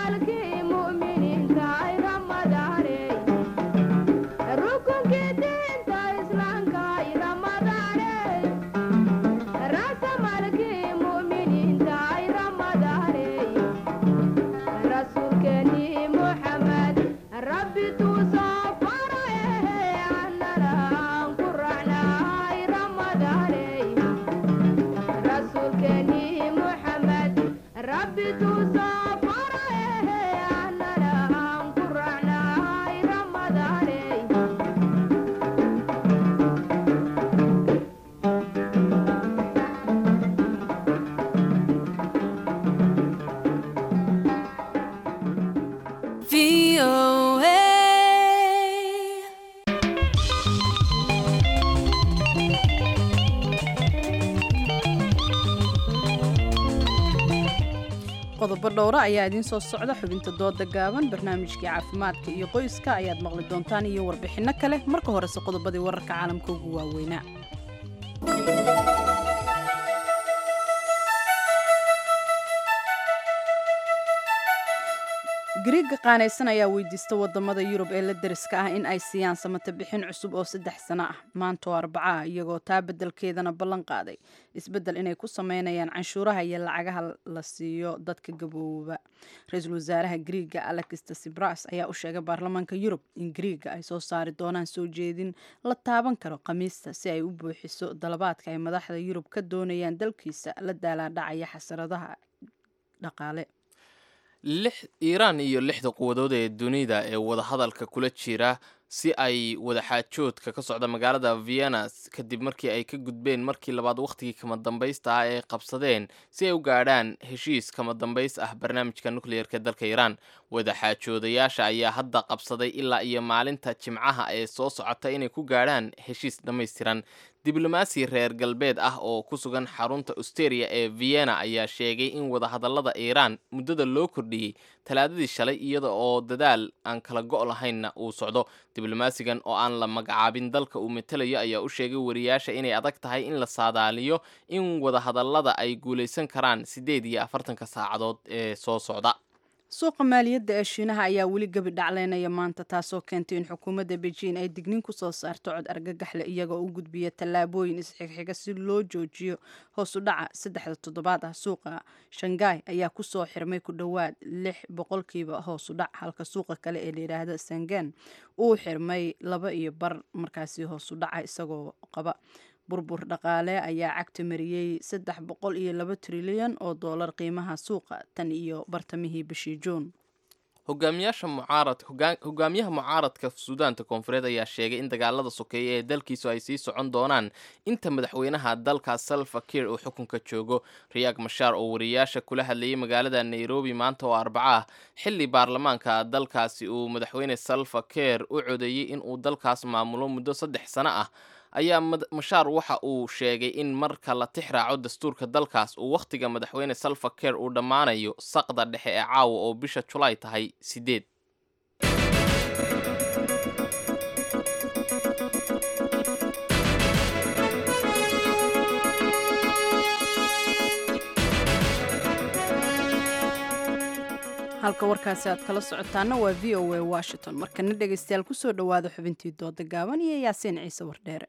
[SPEAKER 2] qodobo dhowra ayaa idiin soo socda xubinta dooda gaaban barnaamijkii caafimaadka iyo qoyska ayaad maqli doontaan iyo warbixinno kale marka horese qodobadii wararka caalamka ugu waaweynaa gariigga qaanaysan ayaa weydiista wadamada yurub ee la deriska ah in ay siiyaan samata bixin cusub oo saddex sano ah maanta oo arbaca ah iyagoo taa beddelkeedana ballan qaaday isbeddel inay ku sameynayaan canshuuraha iyo lacagaha la siiyo dadka gabooba ra-iisul wasaaraha gariigga alexista sibras ayaa u sheegay baarlamaanka yurub in gariigga ay soo saari doonaan soo jeedin la taaban karo khamiista si ay u buuxiso dalabaadka ay madaxda yurub ka doonayaan dalkiisa la daalaadhacaya xasaradaha dhaqaale
[SPEAKER 1] lix iiraan iyo lixda quwadood ee dunida ee wadahadalka kula jira si ay wadaxaajoodka ka socda magaalada vienna kadib markii ay ka gudbeen markii labaad wakhtigii kama dambaysta ah ee qabsadeen si ay u gaadhaan heshiis kama dambays ah barnaamijka nukliyeerka dalka iiraan wadaxaajoodayaasha ayaa hadda qabsaday ilaa iyo maalinta jimcaha ee soo socota inay ku gaadhaan heshiis dhammaystiran diblomaasi reer galbeed ah oo ku sugan xarunta austeria ee vienna ayaa sheegay in wadahadallada iiraan muddada loo kordhiyey talaadadii shalay iyada oo dadaal aan kala go' lahaynna uu socdo diblomaasigan oo aan la magacaabin dalka uu matelayo ayaa u sheegay wariyaasha inay adag tahay in la saadaaliyo in wadahadallada ay guulaysan karaan siddeed iyo afartanka saacadood ee soo socda
[SPEAKER 2] suuqa maaliyadda ee shiinaha ayaa weli gebi dhacleynaya maanta taasoo keentay in xukuumadda beijing ay digniin ku soo saarto cod argagaxle iyagoo u gudbiya tallaabooyin isxigxiga si loo joojiyo hoos u dhaca saddexda toddobaad ah suuqa shanghai ayaa kusoo xirmay ku dhowaad lix boqolkiiba hoos u dhac halka suuqa kale ee layidhaahda sangen uu xirmay laba iyo bar markaasi hoos u dhaca isagoo qaba burbur dhaqaale ayaa cagta mariyey saddex boqol iyo laba trilyan oo doolar qiimaha suuqa tan iyo bartamihii bishii juun
[SPEAKER 1] hogaamiyaasha mucaarad hogaamiyaha mucaaradka suudaanta koonfureed ayaa sheegay in dagaalada sokeeye ee dalkiisu ay sii socon doonaan inta madaxweynaha dalka salva kiir uu xukunka joogo riyaag mashaar oo wariyaasha kula hadlayay magaalada nairobi maanta oo arbaca ah xilli baarlamaanka dalkaasi uu madaxweyne salva kiir u codeeyey in uu dalkaas maamulo muddo saddex sano ah ayaa mashaar waxa uu sheegay in marka la tix raaco dastuurka dalkaas uu wakhtiga madaxweyne salva kiir uu dhammaanayo saqda dhexe ee caawa oo bisha julaay tahay sideed
[SPEAKER 2] halka warkaasi aad kala socotaana waa v o a washington markana dhegaystayaal kusoo dhowaada xubintii dooda gaaban iyo yaasiin ciise wardheere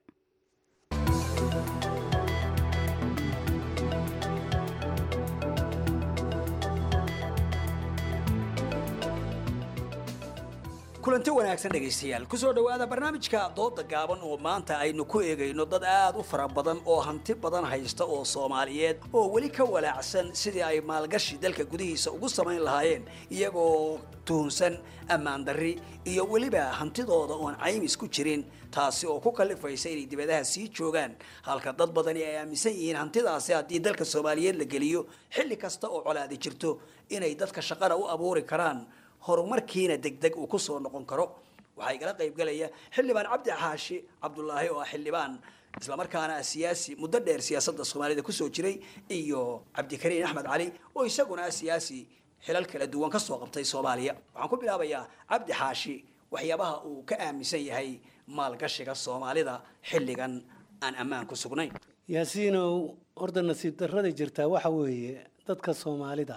[SPEAKER 14] kulanti wanaagsan dhegaystayaal kusoo dhowaada barnaamijka dooda gaaban oo maanta aynu ku eegayno dad aad u fara badan oo hanti badan haysta oo soomaaliyeed oo weli ka walaacsan sidii ay maalgashi dalka gudihiisa ugu samayn lahaayeen iyagoo tuhunsan ammaan darri iyo weliba hantidooda oon caymis ku jirin taasi oo ku kallifaysa inay dibadaha sii joogaan halka dad badani ay aaminsan yihiin hantidaasi haddii dalka soomaaliyeed la geliyo xilli kasta oo colaadi jirto inay dadka shaqana u abuuri karaan horumarkiina degdeg uu kusoo noqon karo waxaa igala qaybgalaya xildhibaan cabdi xaashi cabdulaahi oo ah xildhibaan islamarkaana ah siyaasi muddo dheer siyaasadda soomaalida kusoo jiray iyo cabdikariin axmed cali oo isaguna ah siyaasi xilal kala duwan kasoo qabtay soomaaliya waxaan ku bilaabayaa cabdi xaashi waxyaabaha uu ka aaminsan yahay maalgashiga soomaalida xilligan aan ammaan ku sugnayn
[SPEAKER 15] yaasiinow horta nasiib darrada jirtaa waxa weeye dadka soomaalida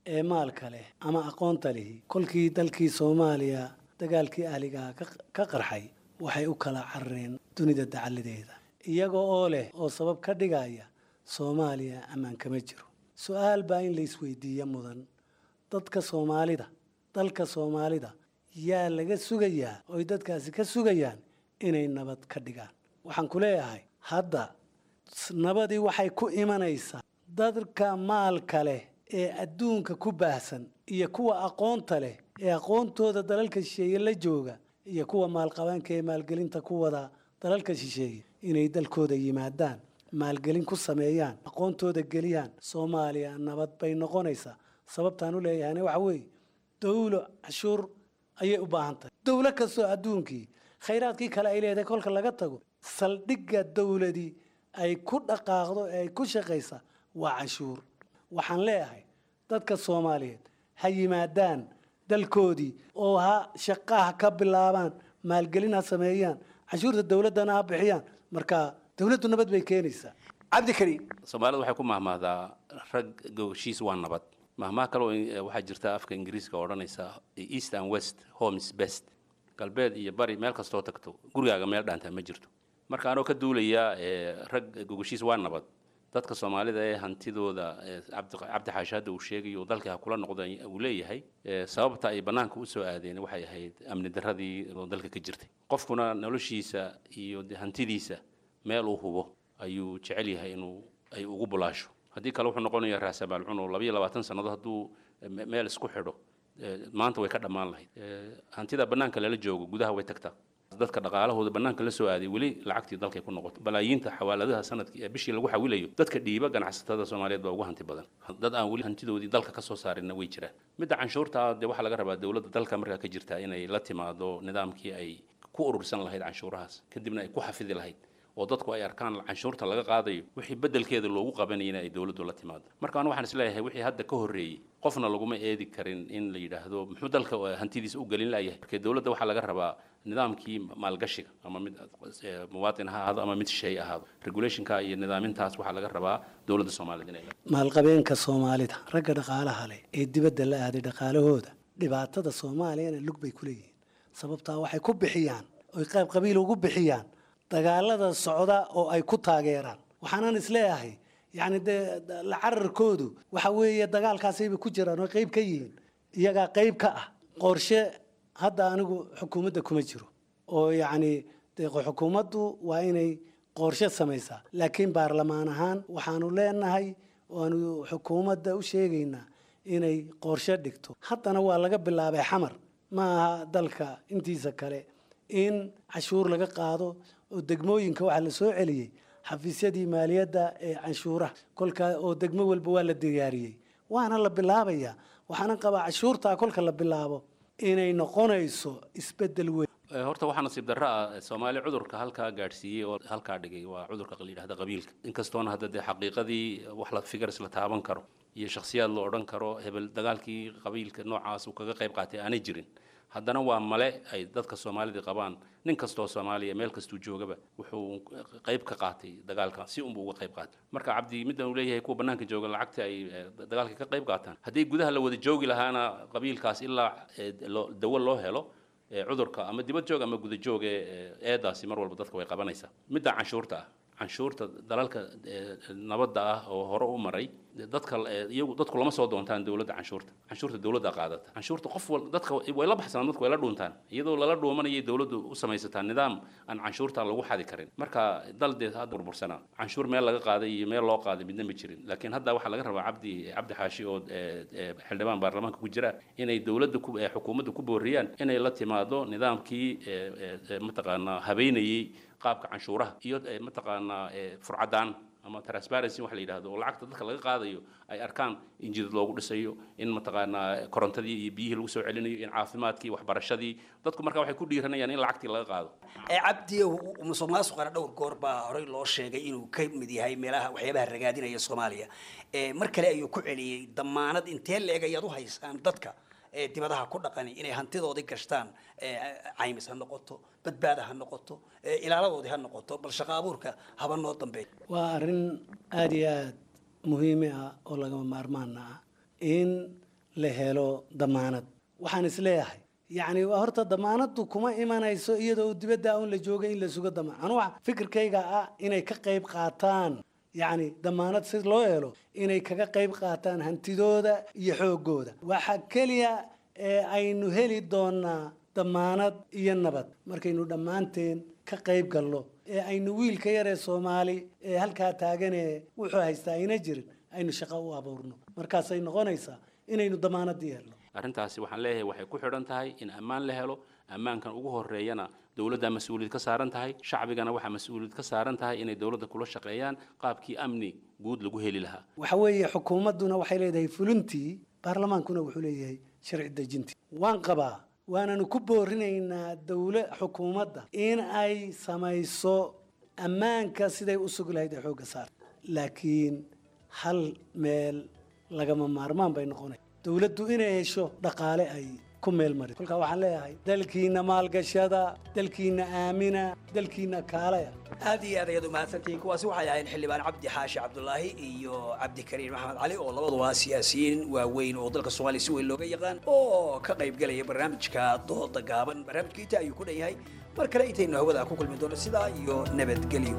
[SPEAKER 15] ee maalka leh ama aqoonta lihi kolkii dalkii soomaaliya dagaalkii ahligaha ka qarxay waxay u kala carareen dunida dacaladeeda iyaga oo leh oo sabab ka dhigaya soomaaliya ammaan kama jiro su-aal baa in la isweydiiya mudan dadka soomaalida dalka soomaalida yaa laga sugayaa oy dadkaasi ka sugayaan inay nabad ka dhigaan waxaan ku leeyahay hadda nabadii waxay ku imanaysaa dadka maalka leh ee adduunka ku baahsan iyo kuwa aqoonta leh ee aqoontooda dalalka shisheeye la jooga iyo kuwa maalqabaanka ee maalgelinta ku wada dalalka shisheeye inay dalkooda yimaadaan maalgelin ku sameeyaan aqoontooda geliyaan soomaaliya nabad bay noqonaysaa sababtaan u leeyahayna waxa weeye dawlo cashuur ayay u baahan tahay dawlo kastoo adduunkii khayraadkii kale ay leedahay kolka laga tago saldhigga dawladii ay ku dhaqaaqdo ee ay ku shaqaysa waa canshuur waxaan leeyahay dadka soomaaliyeed ha yimaadaan dalkoodii oo ha shaqaha ka bilaabaan maalgelin ha sameeyaan canshuurta dawladdana ha bixiyaan marka dawladdu nabad bay keenaysaa
[SPEAKER 14] cabdikariim
[SPEAKER 16] soomaalida waxay ku mahmahdaa rag gogoshiis waa nabad mahmaha kaloo waxaa jirta afka ingiriiska oo odhanaysa east and west homes best galbeed iyo bari meel kastoo tagto gurigaaga meel dhaantaa ma jirto marka anoo ka duulaya rag gogoshiis waa nabad dadka soomaalida ee hantidooda cabdi xaashi hadda uu sheegayo dalkii ha kula noqda uu leeyahay sababta ay bannaanka usoo aadeen waxay ahayd amni darradii oo dalka ka jirtay qofkuna noloshiisa iyo hantidiisa meel uu hubo ayuu jecel yahay inuu ay ugu bulaasho haddii kale wuxuu noqonayaa raasamaal cuno labayo labaatan sannadood hadduu meel isku xidho maanta way ka dhammaan lahayd hantida bannaanka lala joogo gudaha way tagtaa dadka dhaqaalahooda bannaanka la soo aaday weli lacagtii dalkay ku noqoto balaayiinta xawaaladaha sanadkii ee bishii lagu xawilayo dadka dhiiba ganacsatada soomaaliyeed baa ugu hanti badan dad aan weli hantidoodii dalka ka soo saarinna way jiraan midda canshuurta dee waxaa laga rabaa dowladda dalka markaa ka jirta inay la timaado nidaamkii ay ku urursan lahayd canshuurahaas kadibna ay ku xafidi lahayd oo dadku ay arkaan canshuurta laga qaadayo wixii bedelkeeda loogu qabanayana ay dowladdu la timaado marka anu waxaan isleeyahay wixii hadda ka horreeyey qofna laguma eedi karin in la yidhaahdo muxuu dalka hantidiisa u gelin layahay marka dowladda waxaa laga rabaa nidaamkii maalgashiga ama mid muwaatin ha ahaado ama mid shay ahaado regulationka iyo nidaamintaas waxaa laga rabaa dowladda soomaaliyed inay
[SPEAKER 15] maalqabeenka soomaalida ragga dhaqaalaha leh ee dibadda la aaday dhaqaalahooda dhibaatada soomaaliyana lug bay ku leeyihiin sababtaa waxay ku bixiyaan oy qayb qabiil ugu bixiyaan dagaalada socda oo ay ku taageeraan waxaanan isleeyahay yacni dee la cararkoodu waxa weeye dagaalkaasayba ku jiraan oo qayb ka yihiin iyagaa qayb ka ah qorshe hadda anigu xukuumadda kuma jiro oo yacni dee xukuumaddu waa inay qorshe samaysaa laakiin baarlamaan ahaan waxaanu leenahay waanu xukuumadda u sheegaynaa inay qorshe dhigto haddana waa laga bilaabay xamar ma aha dalka intiisa kale in cashuur laga qaado oo degmooyinka waxaa la soo celiyey xafiisyadii maaliyadda ee canshuuraha kolkaa oo degmo walba waa la diyaariyey waana la bilaabayaa waxaana qabaa cashuurtaa kolka la bilaabo inay noqonayso isbeddel weyn
[SPEAKER 16] horta waxaa nasiib darro ah soomaali cudurka halkaa gaadhsiiyey oo halkaa dhigay waa cudurka la yidhahda qabiilka inkastoona hadda dee xaqiiqadii wax la figars la taaban karo iyo shakhsiyaad la odhan karo hebel dagaalkii qabiilka noocaas uu kaga qayb qaatay aanay jirin haddana waa male ay dadka soomaalida qabaan nin kastoo soomaaliya meel kastuu joogaba wuxuu qayb ka qaatay dagaalka si unbuu uga qayb qaatay marka cabdi middan uu leeyahay kuwa bannaanka jooga lacagta ay dagaalka ka qayb qaataan haddii gudaha la wada joogi lahaana qabiilkaas ilaa dawo loo helo cudurka ama dibad joog ama guda joog ee eedaasi mar walba dadka way qabanaysaa midda canshuurta ah canshuurta dalalka nabadda ah oo hore u maray dadka iyagu dadku lama soo doontaan dowladda canshuurta canshuurta dowladda qaadata canshuurta qof wal dadka way la baxsanaan dadku way la dhuuntaan iyadoo lala dhuumanayay dowladdu u samaysataa nidaam aan canshuurta lagu xadi karin marka dal dee hadda burbursanaa canshuur meel laga qaaday iyo meel loo qaaday midna ma jirin laakiin hadda waxaa laga rabaa cabdi cabdi xaashi oo xildhibaan baarlamaanka ku jira inay dowladda xukuumadda ku booriyaan inay la timaado nidaamkii mataqaanaa habeynayey qaabka canshuuraha iyo mataqaanaa furcadaan ama transparency wax la yidhahdo oo lacagta dadka laga qaadayo ay arkaan in jidad loogu dhisayo in mataqaanaa korontadii iyo biyihii lagu soo celinayo in caafimaadkii waxbarashadii dadku marka waxay ku dhiiranayaan in lacagtii laga qaado
[SPEAKER 14] ee cabdi musuq maasuqana dhowr goor baa horey loo sheegay inuu ka mid yahay meelaha waxyaabaha ragaadinaya soomaaliya mar kale ayuu ku celiyey damaanad intee leeg ayaad u haysaan dadka dibadaha ku dhaqani inay hantidoodii gashtaan caymis ha noqoto badbaada ha noqoto ilaaladoodii ha noqoto bal shaqa abuurka haba noo dambeeya
[SPEAKER 15] waa arrin aada iyo aada muhiimi ah oo lagama maarmaana ah in la helo damaanad waxaan isleeyahay yacni waa horta damaanaddu kuma imanayso iyadoo dibadda un la jooga in la sugo damaan anu waxa fikirkayga ah inay ka qayb qaataan yacni damaanad si loo helo inay kaga qayb qaataan hantidooda iyo xoogooda waxa keliya ee aynu heli doonaa damaanad iyo nabad markaynu dhammaanteen ka qayb galno ee aynu wiilka yaree soomaali ee halkaa taaganee wuxuu haystaa ayna jirin aynu shaqo u abuurno markaasay noqonaysaa inaynu damaanadii helno
[SPEAKER 16] arrintaasi waxaan leeyahay waxay ku xidhan tahay in ammaan la helo ammaankan ugu horeeyana dowladda mas-uuliyad ka saaran tahay shacbigana waxaa mas-uuliyad ka saaran tahay inay dowladda kula shaqeeyaan qaabkii amni guud lagu heli lahaa
[SPEAKER 15] waxa weeye xukuumadduna waxay leedahay fulintii baarlamaankuna wuxuu leeyahay sharci dejintii waan qabaa waananu ku boorinaynaa dowla xukuumadda in ay samayso ammaanka siday u sugi lahayd ee xoogga saarta laakiin hal meel lagama maarmaan bay noqonay dowladdu inay hesho dhaqaale ay ku meel mari kolkaa waxaan leeyahay dalkiina maalgashada dalkiina aamina dalkiina kaalaya
[SPEAKER 14] aad iyo aad ayaad umahadsantihiin kuwaasi waxay ahayn xildhibaan cabdi xaashi cabdulaahi iyo cabdikariin maxamed cali oo labaduba siyaasiyiin waaweyn oo dalka soomaaliya si weyn looga yaqaan oo ka qaybgelaya barnaamijka dooda gaaban barnaamijkiita ayuu ku dhan yahay mar kale intaynu hawada ku kulmi doono sidaa iyo nabadgelyo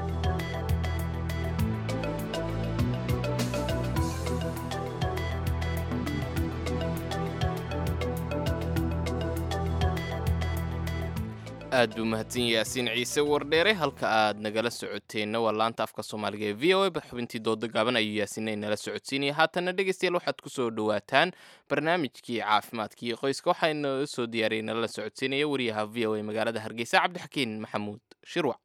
[SPEAKER 1] aad buu mahadsan yaasiin ciise wardheere halka aad nagala socoteenna waa laanta afka soomaaliga ee v o a xubintii dooda gaaban ayuu yaasiinay nala socodsiinaya haatanna dhegeystayaal waxaad ku soo dhowaataan barnaamijkii caafimaadka iyo qoyska waxaana soo diyaariyay nalala socodsiinaya wariyaha v o a magaalada hargeysa cabdixakiin maxamuud shirwac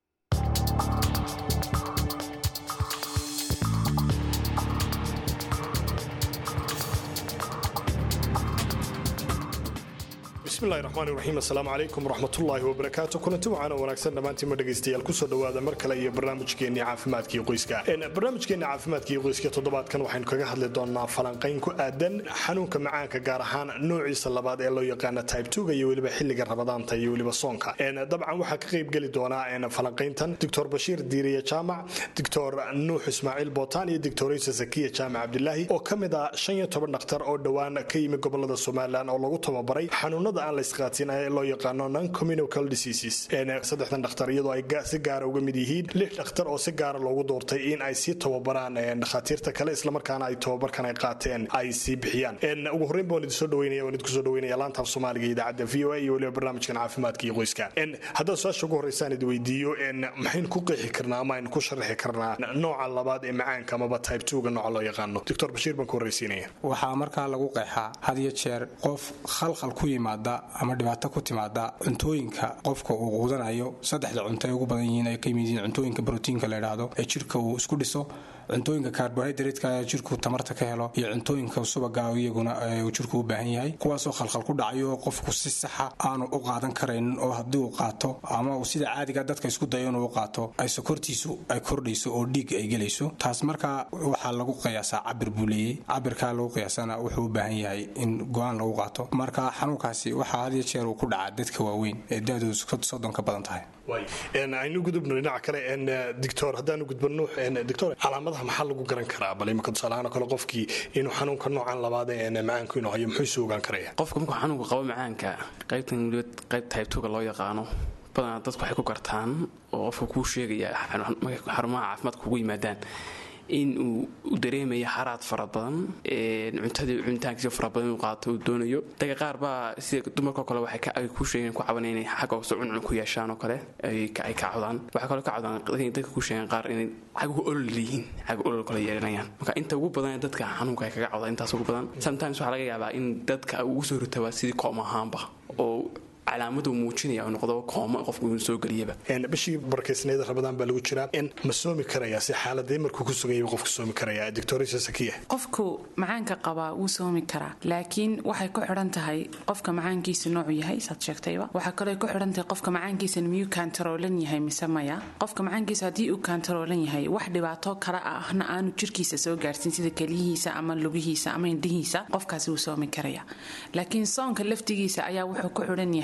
[SPEAKER 17] bismillahi raxmaan iraxiim assalaamu calaykum waraxmatullaahi wabarakaatu kulanti waxaana wanaagsan dhammaantiinma dhegaystayaal kusoo dhowaada mar kale iyo barnaamijkeenii caafimaadkii qoyska barnaamijkeenii caafimaadkii qoyska toddobaadkan waxaynu kaga hadli doonaa falanqayn ku aadan xanuunka macaanka gaar ahaan noociisa labaad ee loo yaqaana type tuga iyo weliba xilliga rabadaanta iyo weliba soonka dabcan waxaa ka qayb geli doonaa falanqayntan doctor bashiir diiriye jaamac doctor nuux ismaaciil bootaan iyo doctoraysa zakiya jaamac cabdilaahi oo ka mid ah shan iyo toban dhakhtar oo dhowaan ka yimi gobolada somalilan oo lagu tababaray xanuunada aan la isqaatin ee loo yaqaano non communicable diseases saddexdan dhakhtar iyadoo ay si gaara uga mid yihiin lix dhakhtar oo si gaara loogu doortay in ay sii tababaraan dhakhaatiirta kale islamarkaana ay tababarkan ay qaateen ay sii bixiyaan ugu horreyn baan idinsoo dhaweynaya waan idinku soo dhaweynaya laanta af soomaaliga idaacadda v o a iyo weliba barnaamijkan caafimaadka iyo qoyska haddaan su-aasha ugu horreysaan idi weydiiyo maxaynu ku qeexi karnaa ama aynu ku sharxi karnaa nooca labaad ee macaanka amaba type twoga nooca loo yaqaano doctor bashiir baan ku horreysiinaya
[SPEAKER 18] waxaa markaa lagu qeexaa had iyo jeer qof khalkhal ku yimaada ama dhibaato ku timaada cuntooyinka qofka uu quudanayo saddexda cunto ay ugu badan yihiin ay ka yimid yihiin cuntooyinka brotiinka la yidhaahdo ee jirka uu isku dhiso cuntooyinka carbohydratka ee jirku tamarta ka helo iyo cuntooyinka subaga iyaguna uu jirku u baahan yahay kuwaasoo khalkhal ku dhacayo qofku si saxa aanu u qaadan karaynin oo haddii uu qaato ama uu sida caadiga dadka isku dayo inuu u qaato ay sokortiisu ay kordhayso oo dhiig ay gelayso taas markaa waxaa lagu qiyaasaa cabir buu leeyey cabirkaa lagu qiyaasana wuxuu u baahan yahay in go-aan lagu qaato marka xanuunkaasi waxaa had iyo jeer uu ku dhacaa dadka waaweyn ee da-doodu soddon ka badan tahay
[SPEAKER 17] aynu gudubno dhinaca kale doctor haddaanu gudbano doctor calaamadaha maxaa lagu garan karaa bal imika tusaalahaan oo kale qofkii inuu xanuunka noocan labaad ee macaanku inuu hayo muxuu isu ogaan karaya
[SPEAKER 19] qofka markuu xanuunka qabo macaanka qaybtan weliba qayb taybtuga loo yaqaano badanaa dadku waxay ku gartaan oo qofka kuu sheegaya xarumaha caafimaadka kugu yimaadaan in uu dareemayo xaraad fara badan cuntadii cunitaankiisa fara badan inuu qaato uu doonayo daga qaar baa sida dumarkao kale waxay ay kuu sheegeen ku cabanay inay xagga hoose cuncun ku yeeshaan oo kale ay ka cawdaan waxay kaloo ka cawdaan dadka kuu sheegeen qaar inay xagga olol leeyihiin xagga olol kale yeelanayaan marka inta ugu badan dadka xanuunka ay kaga cawdaan intaas ugu badan sometimes waxaa laga yaabaa in dadka ugu soo ritaba sidii koom ahaanba oo calaamadu muujinaya noqdo kooma qofku inuu soo geliyaba
[SPEAKER 17] bishii barkeysnayda rabadaan baa lagu jiraa ma soomi karaya si xaaladee markuu ku suganyay qofku soomi karaya doctorisa sakiya
[SPEAKER 20] qofku macaanka qabaa wuu soomi karaa laakiin waxay ku xidhan tahay qofka macaankiisa noocu yahay saad sheegtayba waxaa kaloo ku xidhan tahay qofka macaankiisa miyuu kaantaroolan yahay mise maya qofka macaankiisa haddii uu kaantaroolan yahay wax dhibaato kale ahna aanu jirkiisa soo gaarsin sida keliyihiisa ama lugihiisa ama indhihiisa qofkaasi wuu soomi karaya laakiin soonka laftigiisa ayaa wuxuu ku xidhan yahay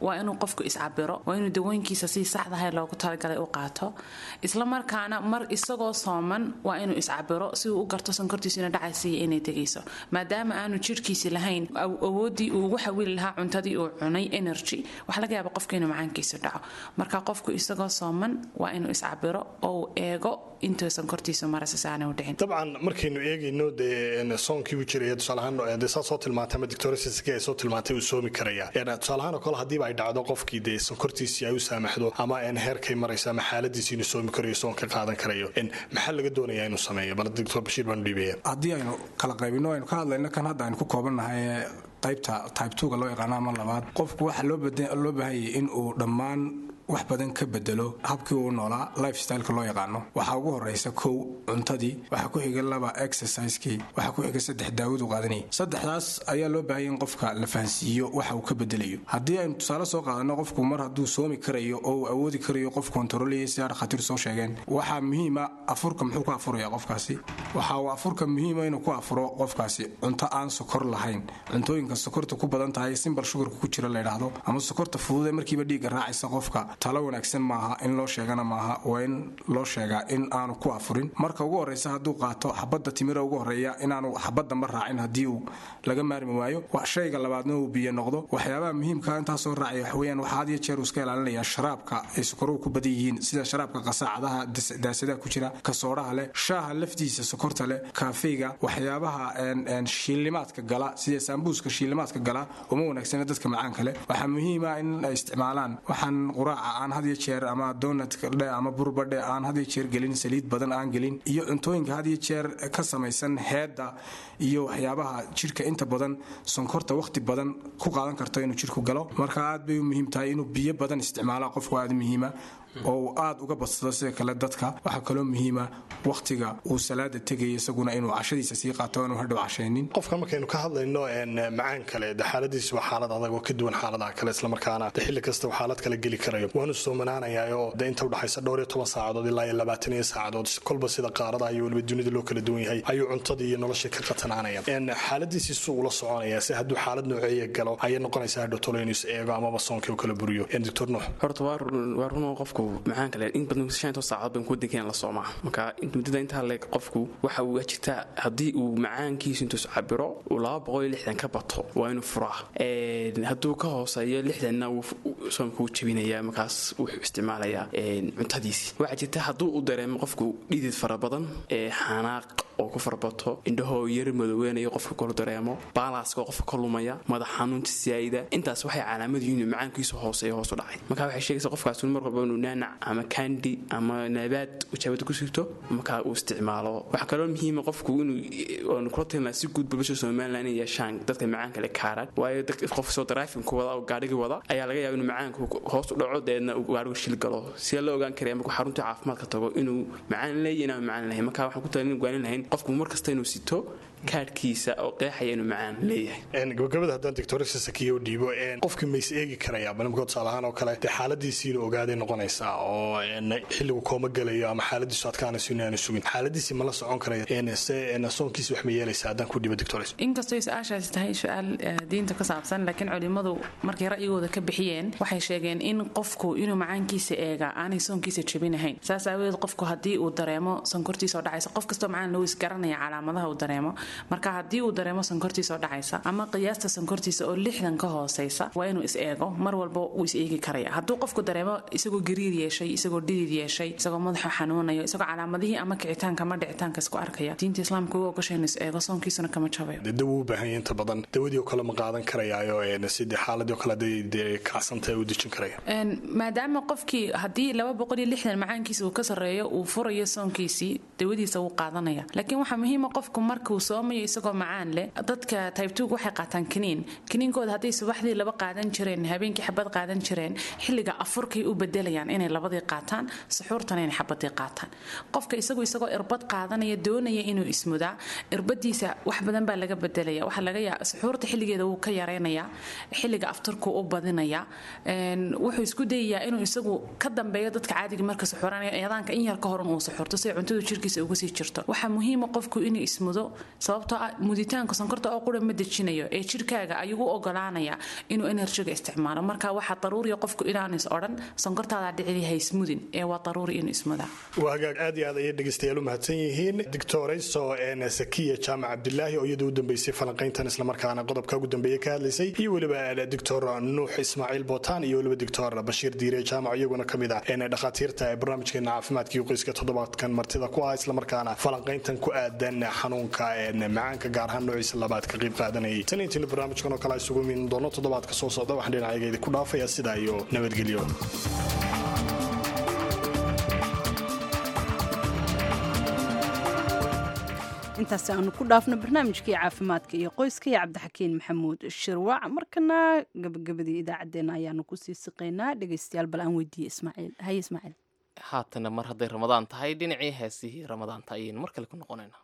[SPEAKER 20] waa inuu qofku iscabiro waa inuu dawooyinkiisa si saxdahay loogu talagalay u qaato isla markaana mar isagoo sooman waa inuu iscabiro si uu u garto sonkortiisu ina dhacaysiiyo inay tegayso maadaama aanu jirhkiisi lahayn awoodii uu ugu xawili lahaa cuntadii uu cunay energy waxaa laga yaaba qofka inuu macaankiisu dhaco marka qofku isagoo sooman waa inuu iscabiro oo uu eego intuu sonkortiisu maraysa si aanay u dhicin
[SPEAKER 17] dabcan markaynu eegayno dee soonkii uu jiraya tusaalahaan dee saa soo tilmaantay ama doctorsiski ay soo tilmaantay uu soomi karaya tusaalahaan oo kale haddiiba ay dhacdo qofkii dee sonkortiisii ay u saamaxdo ama heerkay marayso ama xaaladiisii inuu soomi karayo soon ka qaadan karayo maxaa laga doonayaa inuu sameeyo bal doctor bashiir baanu dhiibaya
[SPEAKER 18] haddii aynu kala qaybino aynu ka hadlayno kan hadda aynu ku koobannahay qaybta type twoga loo yaqaano ama labaad qofku waxaa loo baahanyay in uu dhammaan wax badan ka bedelo habkii uu noolaa lifestyleka loo yaqaano waxaa ugu horeysa kow cuntadii waxaa ku xiga laba exercisekii waxaa ku xiga saddex daawadu qaadanayay saddexdaas ayaa loo baahanya in qofka la fahansiiyo waxa uu ka bedelayo haddii aynu tusaale soo qaadano qofku mar hadduu soomi karayo oo uu awoodi karayo qof kontaroolaya sidaa dhakhaatiir soo sheegeen waxaa muhiima afurka muxuu ku afuraya qofkaasi waxa uu afurka muhiima inuu ku afuro qofkaasi cunto aan sokor lahayn cuntooyinka sokorta ku badan tahay simbal shugarka ku jira la yidhaahdo ama sokorta fududee markiiba dhiigga raacaysa qofka talo wanaagsan maaha in loo sheegana maaha waa in loo sheegaa in aanu ku afurin marka ugu horeysa hadduu qaato xabadda timira ugu horeeya inaanu xabaddanba raacin haddii uu laga maarmi waayo shayga labaadna uu biyo noqdo waxyaabaha muhiimka intaasoo raacaya waxaweyaan waxaa had iyo jeer uu iska ilaalinayaa sharaabka ay sokoruhu ku badan yihiin sida sharaabka qasaacadaha daasadaha ku jira kasoodhaha leh shaaha laftiisa sokorta leh kaafeyga waxyaabaha shiilimaadka gala sida saambuuska shiilimaadka gala uma wanaagsana dadka macaanka leh waxaa muhiima in ay isticmaalaan waxaan quraaca aan had iyo jeer ama donatka dhe ama burbadhe aan had iyo jeer gelin saliid badan aan gelin iyo cuntooyinka had iyo jeer ka samaysan heedda iyo waxyaabaha jirka inta badan sonkorta wakhti badan ku qaadan karto inuu jirku galo marka aad bay u muhiim tahay inuu biyo badan isticmaala qofku aad muhiima oo uu aad uga badsado sida kale dadka waxaa kaloo muhiima wakhtiga uu salaada tegaya isaguna inuu cashadiisa sii qaato aanu hadhow cashaynin
[SPEAKER 17] qofka markaynu ka hadlayno macaan kale de xaaladiisi waa xaalad adag oo ka duwan xaaladaha kale islamarkaana de xilli kasta uu xaalad kale geli karayo waanu soomanaanayaayoo de inta udhexaysa dhowr iyo toban saacadood ilaa iyo labaatan iyo saacadood kolba sida qaaradaha iyo weliba dunida loo kala duwan yahay ayuu cuntadii iyo noloshii ka qatanaanaya xaaladiisii suu ula soconaya si hadduu xaalad nooceeya galo ayay noqonaysaa hadhow tolo inuu is eego amaba soonkii u kala buriyo doctor nuux
[SPEAKER 19] horta waa runoo qofku macaan kale in badan shanto saacadood baan kuwadankeena la soomaa marka muddada intaa leeg qofku waxa uu jirtaa haddii uu macaankiisu intuu cabiro uu laba boqol iyo lixdan ka bato waa inuu furaa hadduu ka hooseeyo lixdanna soomka uu jebinaya markaas wuxuu isticmaalayaa cuntadiisi waxaa jirta hadduu u dareemo qofku dhidid fara badan xanaaq oo ku farbato indhahoo yar madoweynayo qofka kolu dareemo baalaska qofka ka lumaya madax xanuunta siyaayida intaas waxay calaamad yihiin macaankiisu hooseeyo hoos u dhacay marka waxay sheegaysa qofkaas mar walba inuu naanac ama kandi ama naabaad ujaabada ku sirto markaa uu isticmaalo waxaa kaloo muhiima qofku inuu kula talina si guud bulshada somaliland inay yeeshaan dadka macaanka le kaaraan waayo qof soo daraafinku wada oo gaadhigii wada ayaa laga yaaba inuu macaanku hoos u dhaco deedna uu gaadhigu shil galo sidee loo ogaan karaya markuu xarunta caafimaadka tago inuu macaan leeyahy inaan macaan lahayn marka waxaan ku talin gwaanin lahayn qofku mar kasta inuu sito kaadhkiisa oo qeexaya inuu macaan leeyahay
[SPEAKER 17] gabagabada haddaan doctorsa sakiya u dhiibo qofkii ma is eegi karaya balimkood tusaalahaan oo kale dee xaaladiisii inuu ogaaday noqonaysaa oo xilligu kooma gelayo ama xaaladiisu adkaanayso inaanu sugin xaaladiisii ma la socon karaya se soonkiisi wax ma yeelaysa haddaan ku dhiibo doctors
[SPEAKER 20] inkastoo su-aashaasi tahay su-aal diinta ka saabsan laakiin culimmadu markay ra'yigooda ka bixiyeen waxay sheegeen in qofku inuu macaankiisa eega aanay soonkiisa jebinahayn saas aawadeed qofku haddii uu dareemo sonkortiisa oo dhacaysa qof kastoo macaan loo isgaranaya calaamadaha uu dareemo marka haddii uu dareemo sonkortiisa oo dhacaysa ama qiyaasta sonkortiisa oo lixdan ka hooseysa waa inuu is eego mar walba wuu is eegi karaya hadduu qofku dareemo isagoo gariir yeeshay isagoo dhidid yeeshay isagoo madaxa xanuunayo isagoo calaamadihii ama kicitaanka ama dhicitaanka isku arkaya diinta islaamka ugu ogashay inuu is eego soonkiisuna kama jabayo
[SPEAKER 17] dawo u baahan inta badan dawadii oo kale ma qaadan karayaayo sidii xaaladii oo kale dee kacsanta u dejin karaya
[SPEAKER 20] maadaama qofkii haddii laba boqol iyo lixdan macaankiisa uu ka sarreeyo uu furayo soonkiisii dawadiisa wuu qaadanaya laakiin waxaa muhiima qofku markuu soomayo isagoo macaan leh dadka taybtuug waxay qaataan kiniin kiniinkooda hadday subaxdii laba qaadan jireen habeenkii xabad qaadan jireen xilliga afurkay u bedelayaan inay labadii qaataan suxuurtana inay xabadii qaataan qofka isagu isagoo irbad qaadanaya doonaya inuu ismudaa irbadiisa wax badan baa laga bedelaya waxaa laga yaa suxuurta xilligeeda wuu ka yaraynayaa xilliga afturku u badinaya wuxuu isku dayayaa inuu isagu ka dambeeyo dadka caadiga marka suxuuranaya eedaanka in yar ka horan uu suxuurto si ay cuntadu jirkiisa uga sii jirto waxaa muhiima qofku inuu ismudo sababtoo ah muditaanka sonkorta oo qura ma dejinayo ee jirkaaga ayuu u ogolaanaya inuu enerjiga isticmaalo marka waxaa daruuriya qofku inaanu is odhan sonkortaada dhicdi haysmudin ee waa daruuri inuu ismudaa
[SPEAKER 17] waa hagaag aad iyo aad ayay dhegaystayaal u mahadsan yihiin doctorayso sakiya jaamac cabdilaahi oo iyadu u dambeysay falanqayntan islamarkaana qodobka ugu dambeeye ka hadlaysay iyo weliba doctor nuux ismaaciil bootaan iyo weliba doctor bashiir diire jaamac iyaguna ka mid ah dhakhaatiirta ee barnaamijkeena caafimaadkii qoyska toddobaadkan martida ku ah islamarkaana falanqayntan ku aadan xanuunka macaanka gaar ahaan noociisa labaad ka qayb qaadanayay tan intiina barnaamijkan oo kale isugu min doono toddobaadka soo socda waxaan dhinacaygeeda ku dhaafaya sidaa iyo nabadgelyo
[SPEAKER 2] intaas aanu ku dhaafno barnaamijkii caafimaadka iyo qoyska iyo cabdixakiin maxamuud shirwac markana gabagabadii idaacaddeenna ayaanu kusii siqaynaa dhegaystayaal bal aan weydiiye ismaaciil haye ismaaciil
[SPEAKER 1] haatana mar hadday ramadaan tahay dhinacii heesihii ramadaanta ayaynu mar kale ku noqonaynaa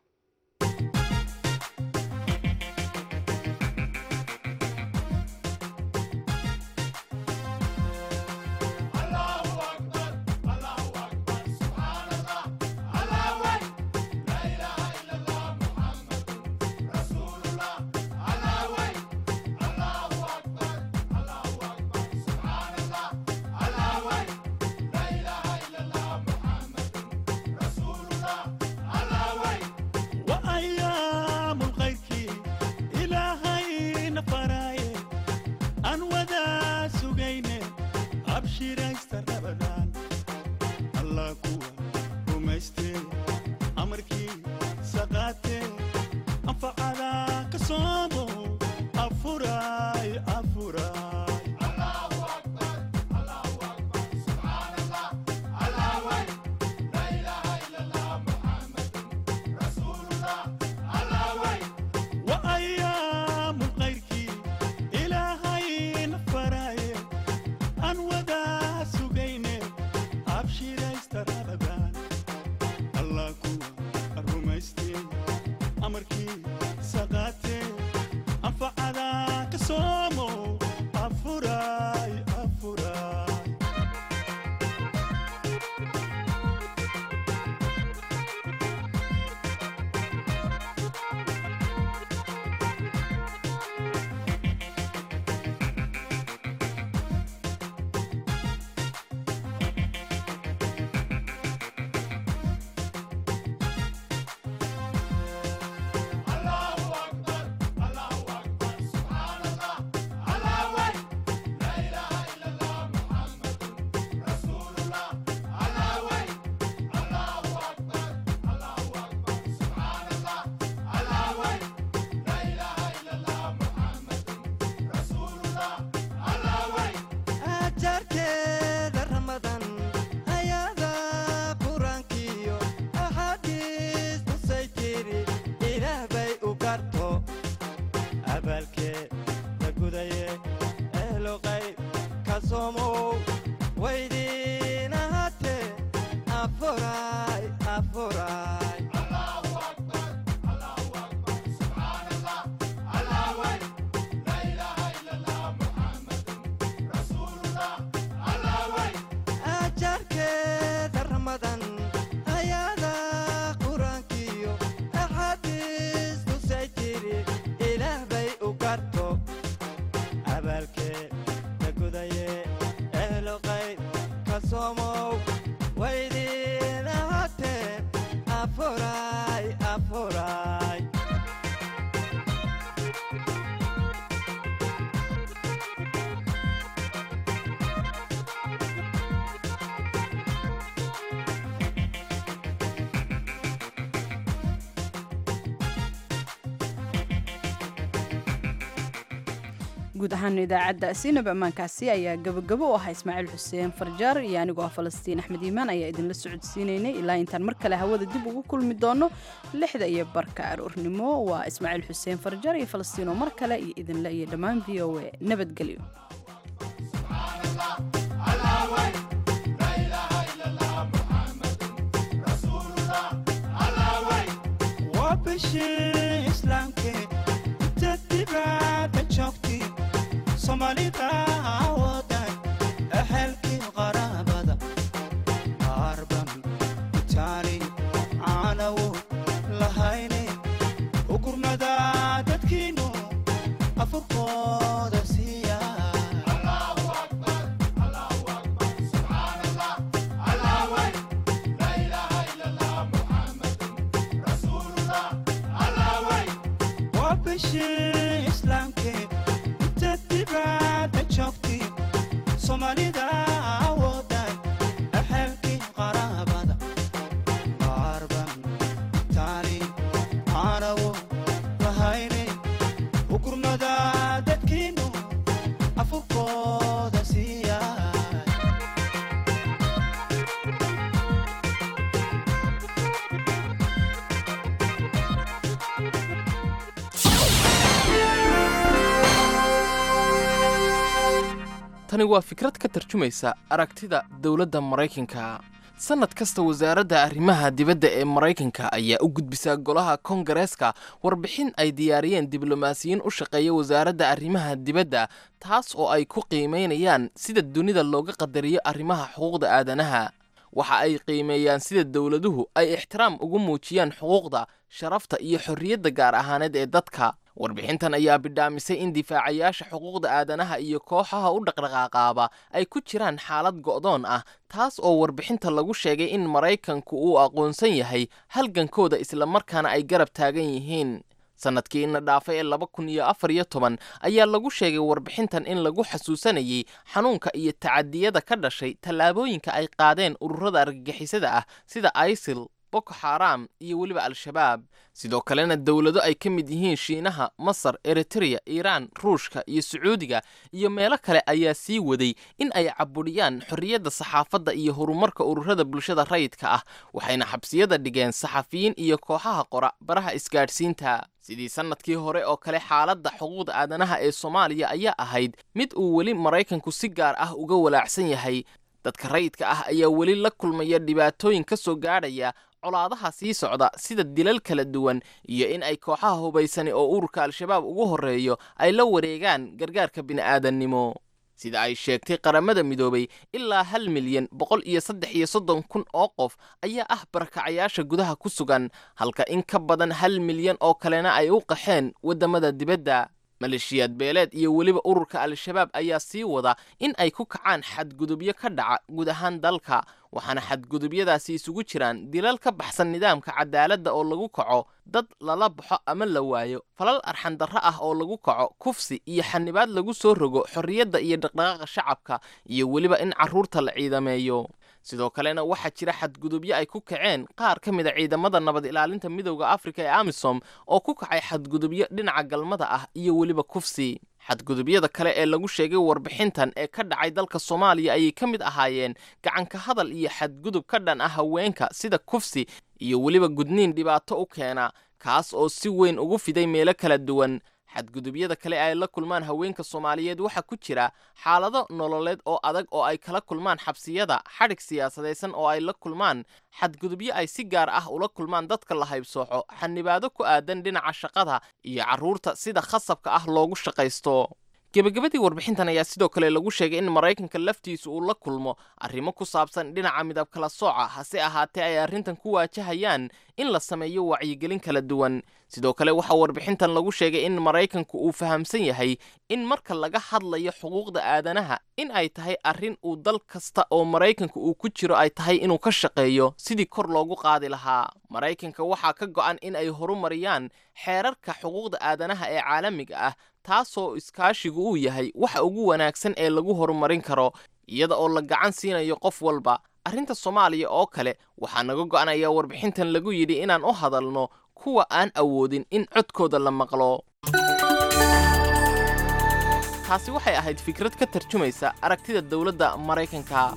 [SPEAKER 2] guud ahaan idaacadda siinab ammaankaasi ayaa gabagabo u ahaa ismaaciil xuseen farjaar iyo anigoo ah falastiin axmed iimaan ayaa idinla socodsiinaynay ilaa intaan mar kale hawada dib ugu kulmi doono lixda iyo barka aroornimo waa ismaaciil xuseen farjaar iyo falastiin oo mar kale iyo idinle iyo dhammaan v o a nabadgelyo
[SPEAKER 21] somalida wadan ahalkii qaraabada qaarban itaali caanawo lahayne ugurna
[SPEAKER 1] tani waa fikrad ka tarjumaysa aragtida dowladda maraykanka sannad kasta wasaaradda arrimaha dibadda ee maraykanka ayaa u gudbisaa golaha kongareeska warbixin ay diyaariyeen diblomaasiyiin u shaqeeya wasaaradda arrimaha dibadda taas oo ay ku qiimaynayaan sida dunida looga qadariyo arrimaha xuquuqda aadanaha waxa ay qiimeeyaan sida dowladuhu ay ixtiraam ugu muujiyaan xuquuqda sharafta iyo xorriyadda gaar ahaaneed ee dadka warbixintan ayaa bidhaamisay in difaacayaasha xuquuqda aadanaha iyo kooxaha u dhaqdhaqaaqaaba ay ku jiraan xaalad go'doon ah taas oo warbixinta lagu sheegay in maraykanku uu aqoonsan yahay halgankooda islamarkaana ay garab taagan yihiin sannadkii ina dhaafay ee laba kun iyo afar iyo toban ayaa lagu sheegay warbixintan in lagu xasuusanayay xanuunka iyo tacadiyada ka dhashay tallaabooyinka ay qaadeen ururada argagixisada ah sida isil boko xaram iyo weliba al-shabaab sidoo kalena dowlado ay ka mid yihiin shiinaha masar eritreya iiraan ruushka iyo sacuudiga iyo meelo kale ayaa sii waday in ay cabudhiyaan xorriyadda saxaafadda iyo horumarka ururada bulshada rayidka ah waxayna xabsiyada dhigeen saxafiyiin iyo kooxaha qora baraha isgaadhsiinta sidii sannadkii hore oo kale xaaladda xuquuqda aadanaha ee soomaaliya ayaa ahayd mid uu weli maraykanku si gaar ah uga walaacsan yahay dadka rayidka ah ayaa weli la kulmaya dhibaatooyin ka soo gaadhaya colaadaha sii socda sida dilal kala duwan iyo in ay kooxaha hubaysani oo ururka al-shabaab ugu horreeyo ay la wareegaan gargaarka bini'aadannimo sida ay sheegtay qaramada midoobay ilaa hal milyan boqol iyo saddex iyo soddon kun oo qof ayaa ah barakacayaasha gudaha ku sugan halka in ka badan hal milyan oo kalena ay u qaxeen waddamada dibadda maleeshiyaad beeleed iyo weliba ururka al-shabaab ayaa sii wada in ay ku kacaan xadgudubyo ka dhaca guud ahaan dalka waxaana xadgudubyadaasi isugu jiraan dilal ka baxsan nidaamka cadaaladda oo lagu kaco dad lala baxo ama la waayo falal arxandarro ah oo lagu kaco kufsi iyo xanibaad lagu soo rogo xorriyadda iyo dhaqdhaqaaqa shacabka iyo weliba in carruurta la ciidameeyo sidoo kalena waxaa jira xadgudubyo ay ku kaceen qaar ka mid a ciidamada nabad ilaalinta midowda afrika ee amisom oo ku kacay xadgudubyo dhinaca galmada ah iyo weliba kufsi xadgudubyada kale ee lagu sheegay warbixintan ee ka dhacay dalka soomaaliya ayay ka mid ahaayeen gacanka hadal iyo xadgudub ka dhan ah haweenka sida kufsi iyo weliba gudniin dhibaato u keena kaas oo si weyn ugu fiday meelo kala duwan xadgudubyada kale ay la kulmaan haweenka soomaaliyeed waxaa ku jira xaalado nololeed oo adag oo ay kala kulmaan xabsiyada xadhig siyaasadaysan oo ay la kulmaan xadgudubyo ay si gaar ah ula kulmaan dadka la haybsooco xanibaado ku aadan dhinaca shaqada iyo carruurta sida khasabka ah loogu shaqaysto gebagabadii warbixintan ayaa sidoo kale lagu sheegay in maraykanka laftiisu uu la kulmo arrimo ku saabsan dhinaca midab kala sooca hase ahaatee ay arrintan ku waajahayaan in la sameeyo wacyigelin kala duwan sidoo kale waxaa warbixintan lagu sheegay in maraykanku uu fahamsan yahay in marka laga hadlayo xuquuqda aadanaha in ay tahay arrin uu dal kasta oo maraykanka uu ku jiro ay tahay inuu ka shaqeeyo sidii kor loogu qaadi lahaa maraykanka waxaa ka go'an in ay horumariyaan xeerarka xuquuqda aadanaha ee caalamiga ah taasoo iskaashigu uu yahay waxa ugu wanaagsan ee lagu horumarin karo iyada oo la gacan siinayo qof walba arrinta soomaaliya oo kale waxaa naga go'anaya warbixintan lagu yidhi inaan u hadalno kuwa aan awoodin in codkooda la maqlo taasi waxay ahayd fikrad ka tarjumaysa aragtida dowladda maraykanka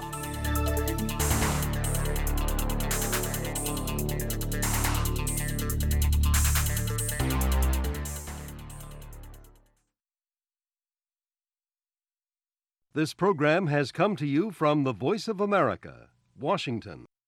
[SPEAKER 3] This program has come to you from the Voice of America, Washington.